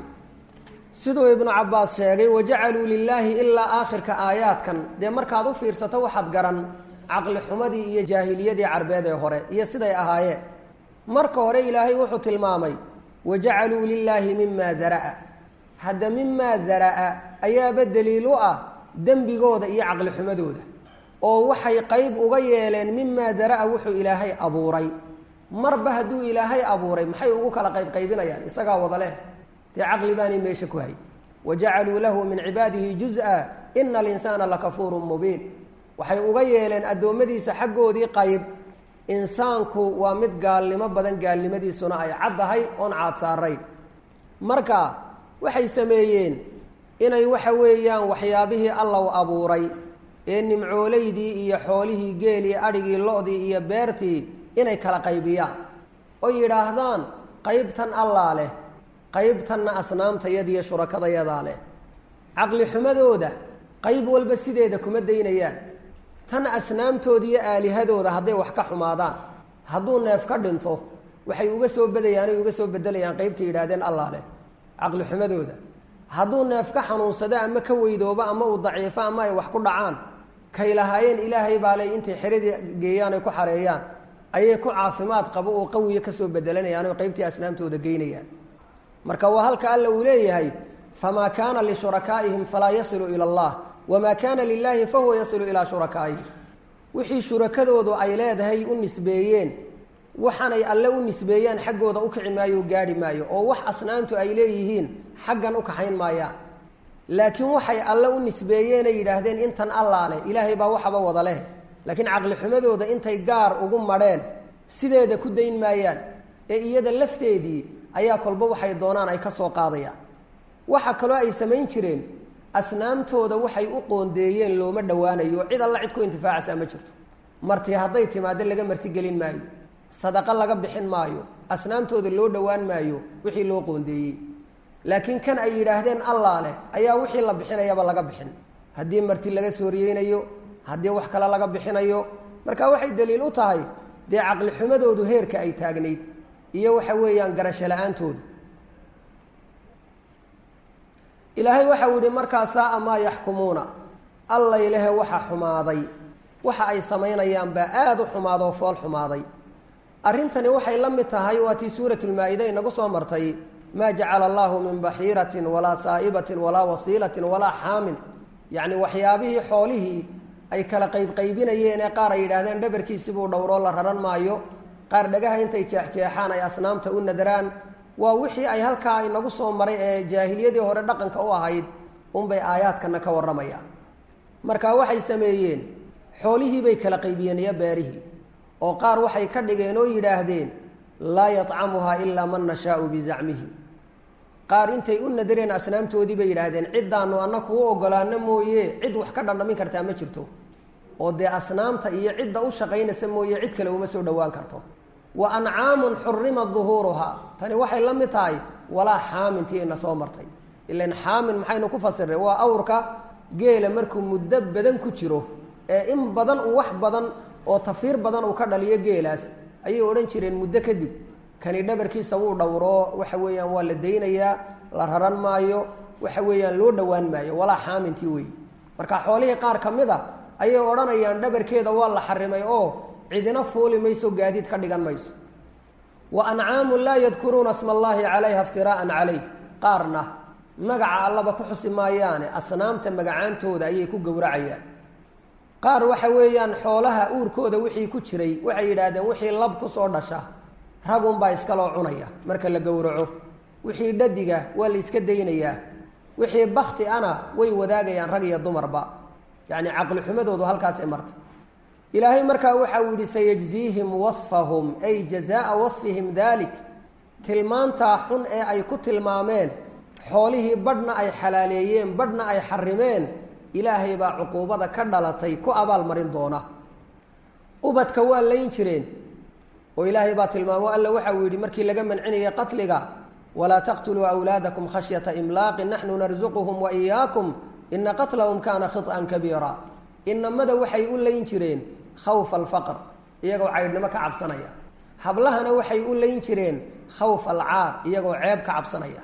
siduu ibnu cabbaas sheegay wajacaluu lilaahi ilaa aakhirka aayaadkan dee markaad u fiirsato waxaad garan caqli xumadii iyo jaahiliyadii carbeed ee hore iyo siday ahaayeen marka hore ilaahay wuxuu tilmaamay wajacaluu lilaahi mimaa dara'a hadda mimaa dara'a ayaaba daliil u ah dembigooda iyo caqli xumadooda oo waxay qayb uga yeeleen mimaa dara'a wuxuu ilaahay abuuray marba hadduu ilaahay abuuray maxay ugu kala qaybqaybinayaan isagaa wada leh dee caqli baanay meesha ku hay wajacaluu lahu min cibaadihi juz-a ina alinsaana lakafuurun mubiin waxay uga yeeleen addoommadiisa xaggoodii qayb insaanku waa mid gaalnimo badan gaalnimadiisuna ay caddahay oon caad saarayn marka waxay sameeyeen inay waxa weeyaan waxyaabihii allow abuuray ee nimcoolaydii iyo xoolihii geelii adhigii lo-dii iyo beertii inay kala qaybiyaan oo yidhaahdaan qaybtan allaa leh qaybtanna asnaamtayadiiyo shurakadayadaa leh caqli xumadooda qayb walba sideeda kuma daynayaan tan asnaamtooda iyo aalihadooda hadday wax ka xumaadaan hadduu neef ka dhinto waxay uga soo badayaanay uga soo bedelayaan qaybtay yidhahdeen allaa leh caqli xumadooda hadduu neef ka xanuunsado ama ka weydoobo ama uu daciifo ama ay wax ku dhacaan kay lahaayeen ilaahay baa le intay xeradii geeyaan ay ku xareeyaan ayay ku caafimaad qabo oo qawiya kasoo bedelanayaan oo qaybtii asnaamtooda geynayaan marka waa halka alla uu leeyahay famaa kaana lishurakaaihim falaa yasilu ila allah wamaa kaana lilaahi fahuwa yasilu ilaa shurakaa'ihi wixii shurakadoodu ay leedahay u nisbeeyeen waxaanay alle u nisbeeyaan xaggooda u kici maayo o gaadhi maayo oo wax asnaamtu ay leeyihiin xaggan u kaxayn maayaan laakiin waxay alle u nisbeeyeenay yidhaahdeen intan allaa leh ilaahay baa waxaba wada leh laakiin caqli xumadooda intay gaar ugu madheen sideeda ku dayn maayaan ee iyada lafteedii ayaa kolba waxay doonaan ay ka soo qaadayaan waxa kaloo ay samayn jireen asnaamtooda waxay u qoondeeyeen looma dhowaanayo cid alla cid ku intifaacaysaa ma jirto marti hadday timaado laga martigelin maayo sadaqo laga bixin maayo asnaamtooda loo dhowaan maayo wixii loo qoondeeyey laakiin kan ay yidhaahdeen allaa leh ayaa wixii la bixinayaba laga bixin haddii marti laga sooriyeynayo haddii wax kale laga bixinayo marka waxay daliil u tahay dee caqli xumadoodu heerka ay taagnayd iyo waxa weeyaan garasho la-aantoodu ilaahay waxau yihi markaa saaa maa yaxkumuuna allay lehe waxa xumaaday waxa ay samaynayaan baa aada u xumaado oo fool xumaaday arrintani waxay la mid tahay waa tii suuratulmaa-ida inagu soo martay maa jacala allahu min baxiiratin walaa saa'ibatin walaa wasiilatin walaa xaamin yacni waxyaabihii xoolihii ay kala qaybqaybinayeen ee qaar ay yidhaahdeen dhabarkiisibuu dhowroo la raran maayo qaar dhagaha intay jeexjeexaan ay asnaamta u nadaraan waa wixii ay halkaa inagu soo maray ee jaahiliyadii hore dhaqanka u ahayd unbay aayaadkana ka warramayaan marka waxay sameeyeen xoolihii bay kala qaybiyeen iyo beerihii oo qaar waxay ka dhigeen oo yidhaahdeen laa yatcamuhaa ilaa man nashaau bizacmihi qaar intay u nadareen asnaamtoodii bay yidhaahdeen ciddaanu anna kuu ogolaano mooye cid wax ka dhandhamin kartaa ma jirto oo dee asnaamta iyo cidda u shaqaynaysa mooye cid kale uma soo dhowaan karto wa ancaamun xurimat duhuuruhaa tani waxay la mid tahay walaa xaamintii ina soo martay ilan xaamin maxaynu ku fasiray waa awrka geela markuu muddo badan ku jiro ee in badan uu wax badan oo tafiir badan uu ka dhaliyo geelaas ayay odhan jireen muddo kadib kani dhabarkiisa wuu dhowroo waxa weeyaan waa la daynayaa la raran maayo waxa weeyaan loo dhowaan maayo walaa xaamintii wey marka xoolihii qaar ka mid a ayay odhanayaan dhabarkeeda waa la xarimay oo cidina fuuli mayso gaadiid ka dhigan mayso wa ancaamun laa yadkuruuna sma allaahi calayha iftiraa'an calayh qaarna magaca allaba ku xusi maayaane asnaamta magacaantooda ayay ku gowracayaan qaar waxa weeyaan xoolaha uurkooda wixii ku jiray waxay yidhaahdeen wixii lab kusoo dhasha ragunbaa iskaloo cunaya marka la gowraco wixii dhadiga waa la iska daynayaa wixii bakti ana way wadaagayaan rag iyo dumarba yacni caqli xumadoodu halkaasay marta ilaahay markaa waxa uu yihi sayajziihim wasfahum ay jazaa wasfihim dalik tilmaantaa xun ee ay ku tilmaameen xoolihii badhna ay xalaaleeyeen badhna ay xarimeen ilaahay baa cuquubada ka dhalatay ku abaalmarin doona ubadka waa layn jireen oo ilaahay baa tilmaamo alla waxa uu yidhi markii laga mancinayay qatliga walaa taqtuluu awlaadakum khashyata imlaaqin naxnu narzuquhum wa iyaakum ina qatlahum kaana khiط'an kabiira inamada waxay u layn jireen khawfa alfaqr iyagoo caydhnimo ka cabsanaya hablahana waxay u layn jireen khawfa alcaar iyagoo ceeb ka cabsanaya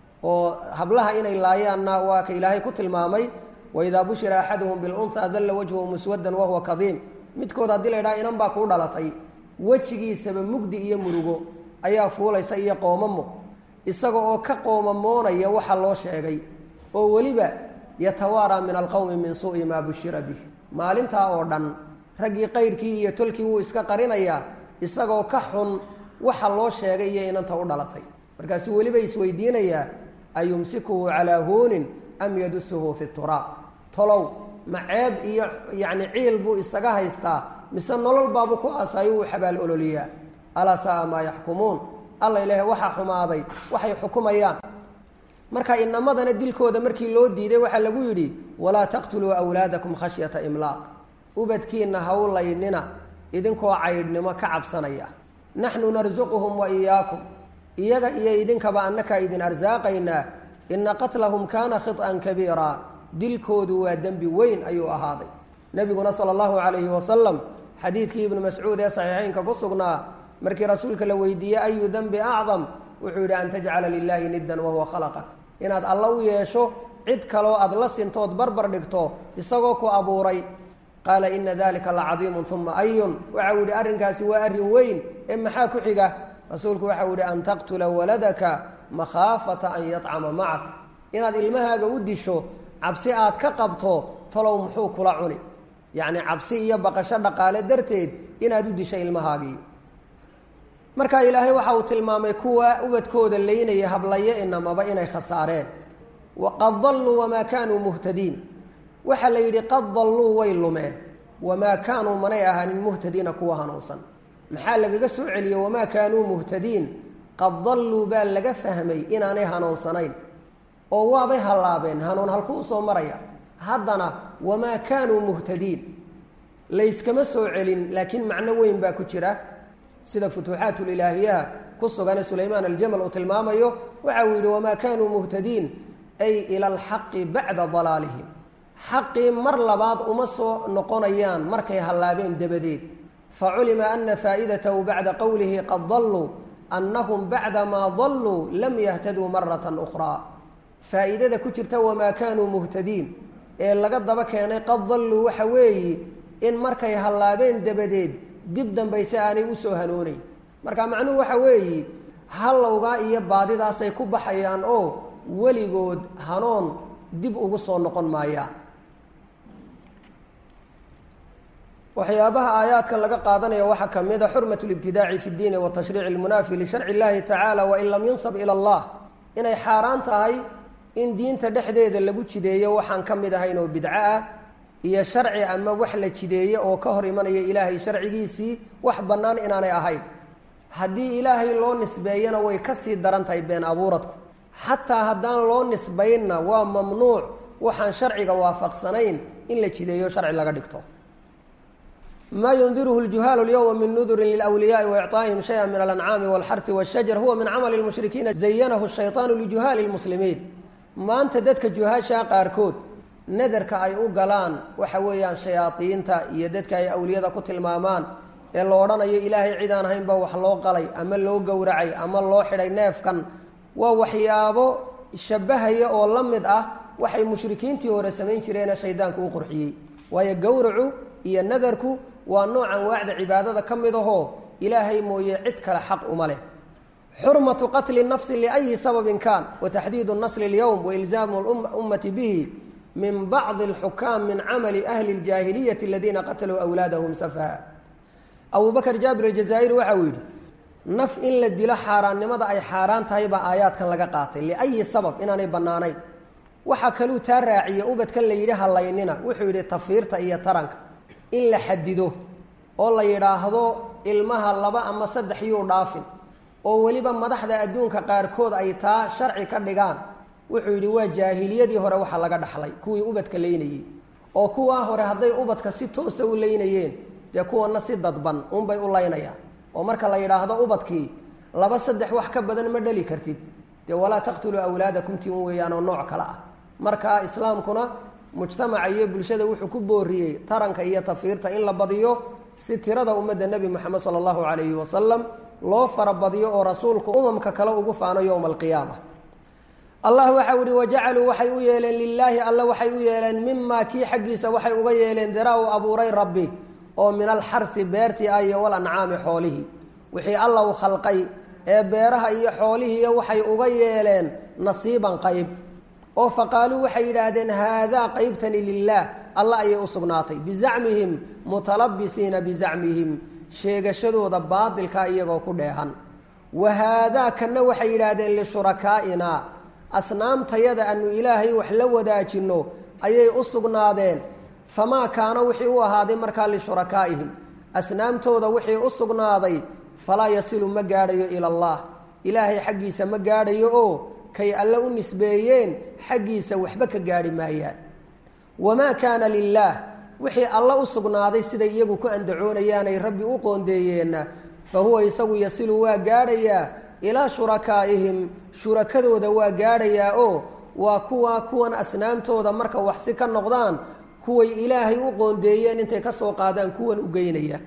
oo hablaha inay laayaanna waa ka ilaahay ku tilmaamay waidaa bushira axaduhum bilunhaa dalla wajhuhu muswadan wahuwa kadiim midkood haddii la ydhaha inan baa kuu dhalatay wejigiisaba mugdi iyo murugo ayaa fuulaysa iyo qoomamo isaga oo ka qoomamoonaya waxa loo sheegay oo weliba yatawaaraa min alqowmi min suu'i maa bushira bih maalintaa oo dhan raggii qayrkii iyo tolkii wuu iska qarinayaa isagoo ka xun waxa loo sheegay iyo inanta u dhalatay markaasuu weliba isweydiinayaa ayumsikuhu calaa huunin am yadusuhu fi turaab tolow ma ceeb iyo yacni ciil buu isaga haystaa mise nolol baabuu ku aasaayo wuu xabaal ololiyaa alaa saaa maa yaxkumuun alla ilaahay waxaa xumaaday waxay xukumayaan marka inamadana dilkooda markii loo diiday waxaa lagu yidhi walaa taqtuluu awlaadakum khashyata imlaaq ubadkiina hawlaynina idinkoo caydhnimo ka cabsanaya naxnu narsuquhum wa iyaakum iyaga iyo idinkaba annakaa idin arsaaqaynaa ina qatlahum kaana khiط'an kabiira dilkoodu waa dembi weyn ayuu ahaaday nebiguna sala allahu calayhi wasalam xadiidkii ibnu mascuud ee saxiixeynka ku sugnaa markii rasuulka la weydiiyey ayu dembi acdam wuxuu yidhi an tajcala lilaahi niddan wahuwa khalaqak inaad alla u yeesho cid kaloo aada la sintood barbar dhigto isagoo ku abuuray qaala ina dalika lacadiimun uma ayun waxa uu yihi arrinkaasi waa arrin weyn ee maxaa ku xiga rasuulku waxa uu yihi an taqtula waladaka makhaafata an yacama macak inaad ilmahaaga u disho cabsi aad ka qabto talow muxuu kula cuni yacni cabsi iyo baqasho dhaqaale darteed inaad u disho ilmahaagii marka ilaahay waxa uu tilmaamay kuwa ubadkooda laynaya hablayo inamaba inay khasaareen waqad dalluu wamaa kaanuu muhtadiin waxaa la yidhi qad dalluu way lumeen wamaa kaanuu manay ahaanin muhtadiina kuwa hanuunsan maxaa lagaga soo celiyey wamaa kaanuu muhtadiin qad dalluu baa laga fahmay inaanay hanuunsanayn oo waabay hallaabeen hanuun halkuu usoo maraya haddana wamaa kaanuu muhtadiin layskama soo celin laakiin macno weyn baa ku jira sida futuuxaat lilaahiyaha ku sugane sulaymaan aljamal uu tilmaamayo waxa uu yidhi wamaa kaanuu muhtadiin ay ila alxaqi bacda dalaalihim xaqii mar labaad uma soo noqonayaan markay hallaabeen dabadeed faculima ana faa'idatahu bacda qowlihi qad dalluu annahum bacda maa dalluu lam yahtaduu marata ukhraa faa'iidada ku jirta wamaa kaanuu muhtadiin ee laga daba keenay qad dalluu waxa weeyi in markay hallaabeen dabadeed dib dambayse aanay usoo hanooneyn marka macnuhu waxa weeyi hallowgaa iyo baadidaasay ku baxayaan oo weligood hanoon dib ugu soo noqon maayaan waxyaabaha aayaadkan laga qaadanaya waxaa ka mid a xurmat libtidaaci fi ddiini watashriici lmunaafi lisharci illahi tacaala wain lam yunsab ila allah inay xaaraan tahay in diinta dhexdeeda lagu jideeyo waxaan ka mid ahayn oo bidco ah iyo sharci ama wax la jideeye oo ka hor imanaya ilaahay sharcigiisii wax bannaan inaanay ahayn haddii ilaahay loo nisbeeyana way ka sii daran tahay been abuuradku xataa haddaan loo nisbaynna waa mamnuuc waxaan sharciga waafaqsanayn in la jideeyo sharci laga dhigto ma yundiruhu ljuhaalu lyowma min nudurin lilwliyaai waicطaa'ihim shaya min alancaami walxarhi washajar huwa min camali lmushrikiina zayanahu shayطaanu lijuhaali lmuslimiin maanta dadka juhaashaa qaarkood nadarka ay u galaan waxa weeyaan shayaadiinta iyo dadka ay awliyada ku tilmaamaan ee la odhanayo ilaahay cid aan ahayn baa wax loo qalay ama loo gowracay ama loo xidhay neefkan waa waxyaabo shabahaya oo la mid ah waxay mushrikiintii hore samayn jireene shaydaanku u qurxiyey waayo gowracu iyo nadarku waa nooc anwaacda cibaadada ka mid ahoo ilaahay mooye cid kale xaq uma leh xurmatu qatli nafsi liayi sababin kaan wa taxdiidu nasli اlyowm wailzaamu ummati bihi min bacdi alxukaam min camali ahli ljaahiliyati aladiina qataluu awlaadahum safaha abu bakr jaabir aljazaa'iri waxa uu yidhi naf in la dilo xaaraannimada ay xaaraan tahay baa aayaadkan laga qaatay liayi sabab inaanay bannaanayn waxaa kaluu taa raaciye ubadkan la yidhi hallaynina wuxuu yidhi tafiirta iyo taranka in la xadido oo la yidhaahdo ilmaha laba ama saddex yuu dhaafin oo weliba madaxda adduunka qaarkood ay taa sharci ka dhigaan wuxuu yidhi waa jaahiliyadii hore waxa laga dhaxlay kuwii ubadka laynayey oo kuwaa hore hadday ubadka si toosa u laynayeen dee kuwana si dadban unbay u laynayaan oo marka la yidhaahdo ubadkii laba saddex wax ka badan ma dhali kartid dee walaa taqtuluu awlaadakum tii un weeyaan oo nooc kale ah marka islaamkuna mujtamaca iyo bulshada wuxuu ku booriyey taranka iyo tafiirta in la badiyo si tirada ummadda nebi moxamed sala allahu calayhi wasalam loo farabadiyo oo rasuulku umamka kale ugu faano yowma alqiyaama allah waxau ihi wajacaluu waxay u yeeleen lilaahi alle waxay u yeeleen mimaa kii xaggiisa waxay uga yeeleen diraa uu abuuray rabbi oo min alxarsi beertii ah iyo walancaami xoolihii wixii alla u khalqay ee beeraha iyo xoolihiiyo waxay uga yeeleen nasiiban qayb oo faqaaluu waxay yidhaahdeen haadaa qaybtani lilaah alla ayay u sugnaatay bizacmihim mutalabisiina bizacmihim sheegashadooda baadilkaa iyagoo ku dheehan wa haadaa kanna waxay yidhaahdeen lishurakaaina asnaamtayada aanu ilaahay wax la wadaajinno ayay u sugnaadeen famaa kaana wixii u ahaaday markaa lishurakaa'ihim asnaamtooda wixii u sugnaaday falaa yasilu ma gaadhayo ila allah ilaahay xaggiisa ma gaadhayo oo kay alle u nisbeeyeen xaggiisa waxba ka gaadhi maayaan wamaa kaana lilaah wixii alle u sugnaaday siday iyagu ku andacoonayaanay rabbi u qoondeeyeenna fa huwa isagu yasilu waa gaadhayaa ilaa shurakaa'ihim shurakadooda waa gaadhayaa oo waa kuwa kuwan asnaamtooda marka waxsi ka noqdaan kuway ilaahay u qoondeeyeen intay ka soo qaadaan kuwan u geynaya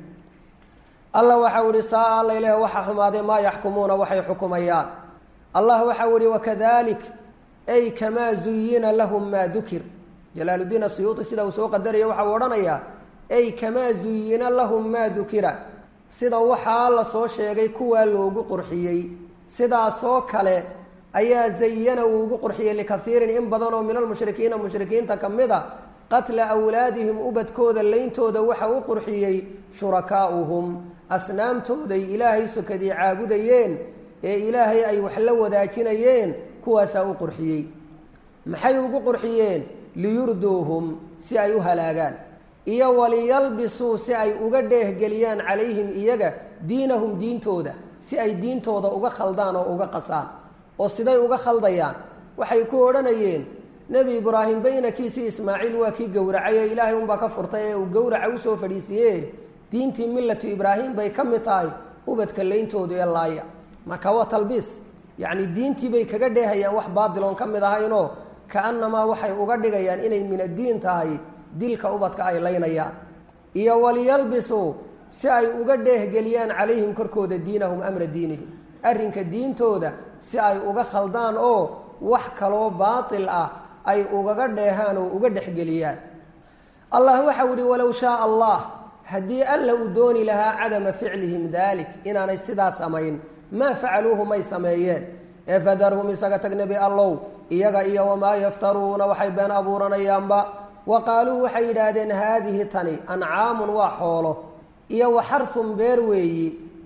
allah waxau ihi saa alla ilaahi waxa xumaaday maa yaxkumuuna waxay xukumayaan allah waxau ihi wakadalik ay kamaa zuyina lahum maa dukir jalaaluddiin asuyuuti sida uu soo qadaraya waxau odhanayaa ay kamaa zuyina lahum maa dukira sida waxaa la soo sheegay kuwaa loogu qurxiyey sidaasoo kale ayaa zayana uu ugu qurxiyey likaiirin in badan oo min almushrikiina mushrikiinta ka mid a qatla awlaadihim ubadkooda leyntooda waxa u qurxiyey shurakaa'uhum asnaamtooday ilaahay sokadii caabudayeen ee ilaahay ay wax la wadaajinayeen kuwaasaa u qurxiyey maxay ugu qurxiyeen liyurduuhum si ay u halaagaan iyo waliyalbisuu si ay uga dheehgeliyaan calayhim iyaga diinahum diintooda si ay diintooda uga khaldaan oo uga qasaan oo siday uga khaldayaan waxay ku odhanayeen nebi ibraahim baynakiisii ismaaciil waa kii gowracay oo ilaahay unbaa ka furtay ee uu gowraca usoo fadhiisiiye diintii millatu ibraahim bay ka mid tahay ubadka leyntoodu ee laaya marka waa talbiis yacni diintii bay kaga dheehayaan wax baadiloon ka mid ahaynoo kaannamaa waxay uga dhigayaan inay min addiin tahay dilka ubadka ay laynayaan iyo waliyalbisuu si ay uga dheehgeliyaan calayhim korkooda diinahum amra diinihim arrinka diintooda si ay uga khaldaan oo wax kaloo baatil ah ay ugaga dheehaan oo uga dhexgeliyaan allah waxau ihi walow shaaa allah haddii alla uu dooni lahaa cadama ficlihim daalik inaanay sidaa samayn maa facaluuhu may sameeyeen ee fadarhum isaga tag nebi allow iyaga iyo wamaa yaftaruuna waxay been abuuranayaanba wa qaaluu waxay yidhaahdeen haadihi tani ancaamun waa xoolo iyo wa xarhun beer weeyi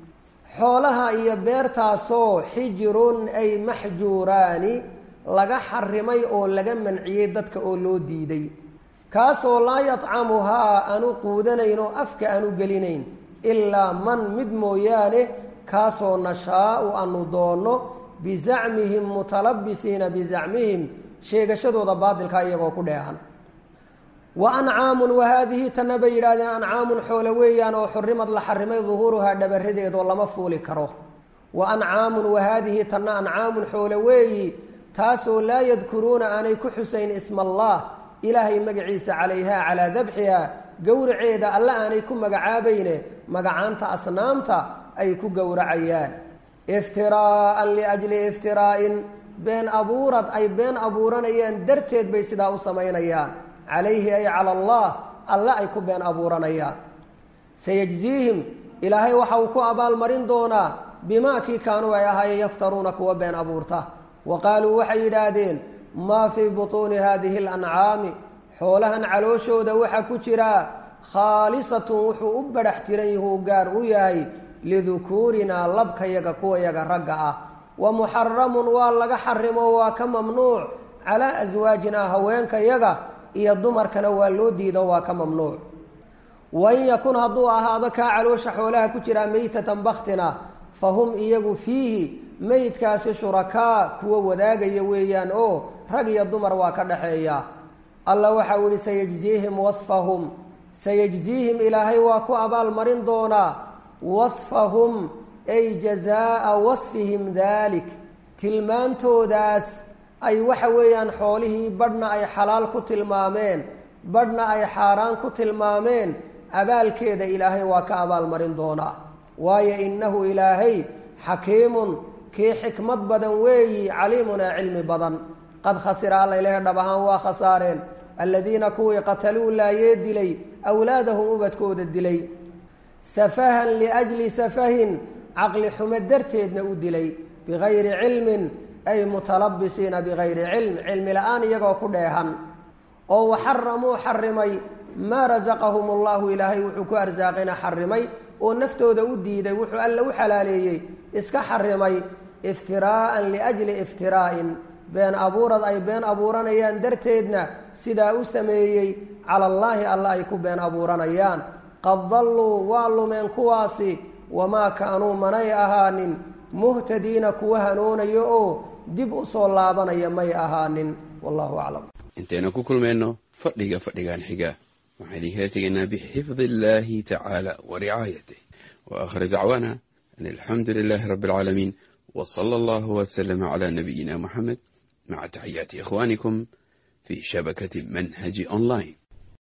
xoolaha iyo beertaasoo xijirun ay maxjuuraani laga xarimay oo laga manciyey dadka oo loo diiday kaasoo laa yadcamuhaa aanu quudanayn oo afka aanu gelinayn ilaa man mid mooyaane kaasoo nashaau aanu doonno bizacmihim mutalabisiina bizacmihim sheegashadooda baadilkaa iyagoo ku dheehan wa ancaamun wa haadihi tanna bay yidhahdeen ancaamun xoole weeyaan oo xurimad la xarimay duhuuruhaa dhabaradeedoo lama fuuli karo wa ancaamun wa haadihi tanna ancaamun xoole weeyi taasoo laa yadkuruuna aanay ku xusayn isma allah ilaahay magaciisa calayhaa calaa dabxiha gowraceeda alle aanay ku magacaabayne magacaanta asnaamta ay ku gowracayaan iftiraa'an liajli iftiraa'in been abuurad ay been abuuranayaan darteed bay sidaa u samaynayaan calayhi ay cala allah alle ay ku been abuuranayaan sayajziihim ilaahay waxa uu ku abaalmarin doonaa bimaa kii kaanuu ay ahaayeen yaftaruuna kuwa been abuurta wa qaaluu waxay yidhaahdeen maa fii butuuni haadihi alancaami xoolahan calooshooda waxaa ku jira khaalisatun wuxuu u badhax tiran yahuu gaar u yahay lidukuurinaa labkayaga kuwayaga ragga ah wa muxaramun waa laga xarimo waa ka mamnuuc calaa aswaajinaa haweenkayaga iyo dumarkana waa loo diido waa ka mamnuuc wain yakun hadduu ahaado kaa caloosha xoolaha ku jiraa meytatan baktina fa hum iyagu fiihi meydkaasi shurakaa kuwa wadaagaya weeyaan oo rag iyo dumar waa ka dhaxeeya alla waxa uu ihi sayajziihim wasfahum sayajziihim ilaahay waa ku abaalmarin doonaa wasfahum ay jazaa'a wasfihim daalik tilmaantoodaas ay waxa weeyaan xoolihii badhna ay xalaal ku tilmaameen badhna ay xaaraan ku tilmaameen abaalkeeda ilaahay waa ka abaalmarin doonaa waayo innahu ilaahay xakiimun kii xikmad badan weeyi caliimunaa cilmi badan qad khasira alla ilahay dhab ahaan waa khasaareen aladiina kuwii qataluu laayee dilay awlaadahum ubadkooda dilay safahan liajli safahin caqli xumo darteedna u dilay bigayri cilmin ay mutalabisiina bigayri cilm cilmi la-aan iyagoo ku dheehan oo waxaramuu xarimay maa rasaqahum allahu ilaahay wuxuu ku arsaaqina xarimay oo naftooda u diiday wuxuu alla u xalaaleeyey iska xarimay iftiraa'an liajli iftiraa'in been abuurad ay been abuuranayaan darteedna sidaa u sameeyey cala allaahi alla ay ku been abuuranayaan qad dalluu waa lumeen kuwaasi wamaa kaanuu manay ahaanin muhtadiina kuwa hanuunaya oo dib u soo laabanaya may ahaanin wallahu aclam intaynu ku kulmayno fadhiga fadhigan xiga waxaan idinkala tegaynaa bixifdi illaahi tacaala wa ricaayatih wa aakhir dacwaana an alxamdu lilaahi rabbi alcaalamiin w sala allahu waslama cala nabiyina muxamed maca taxiyaati ikhwaanikum fi shabakati manhaji online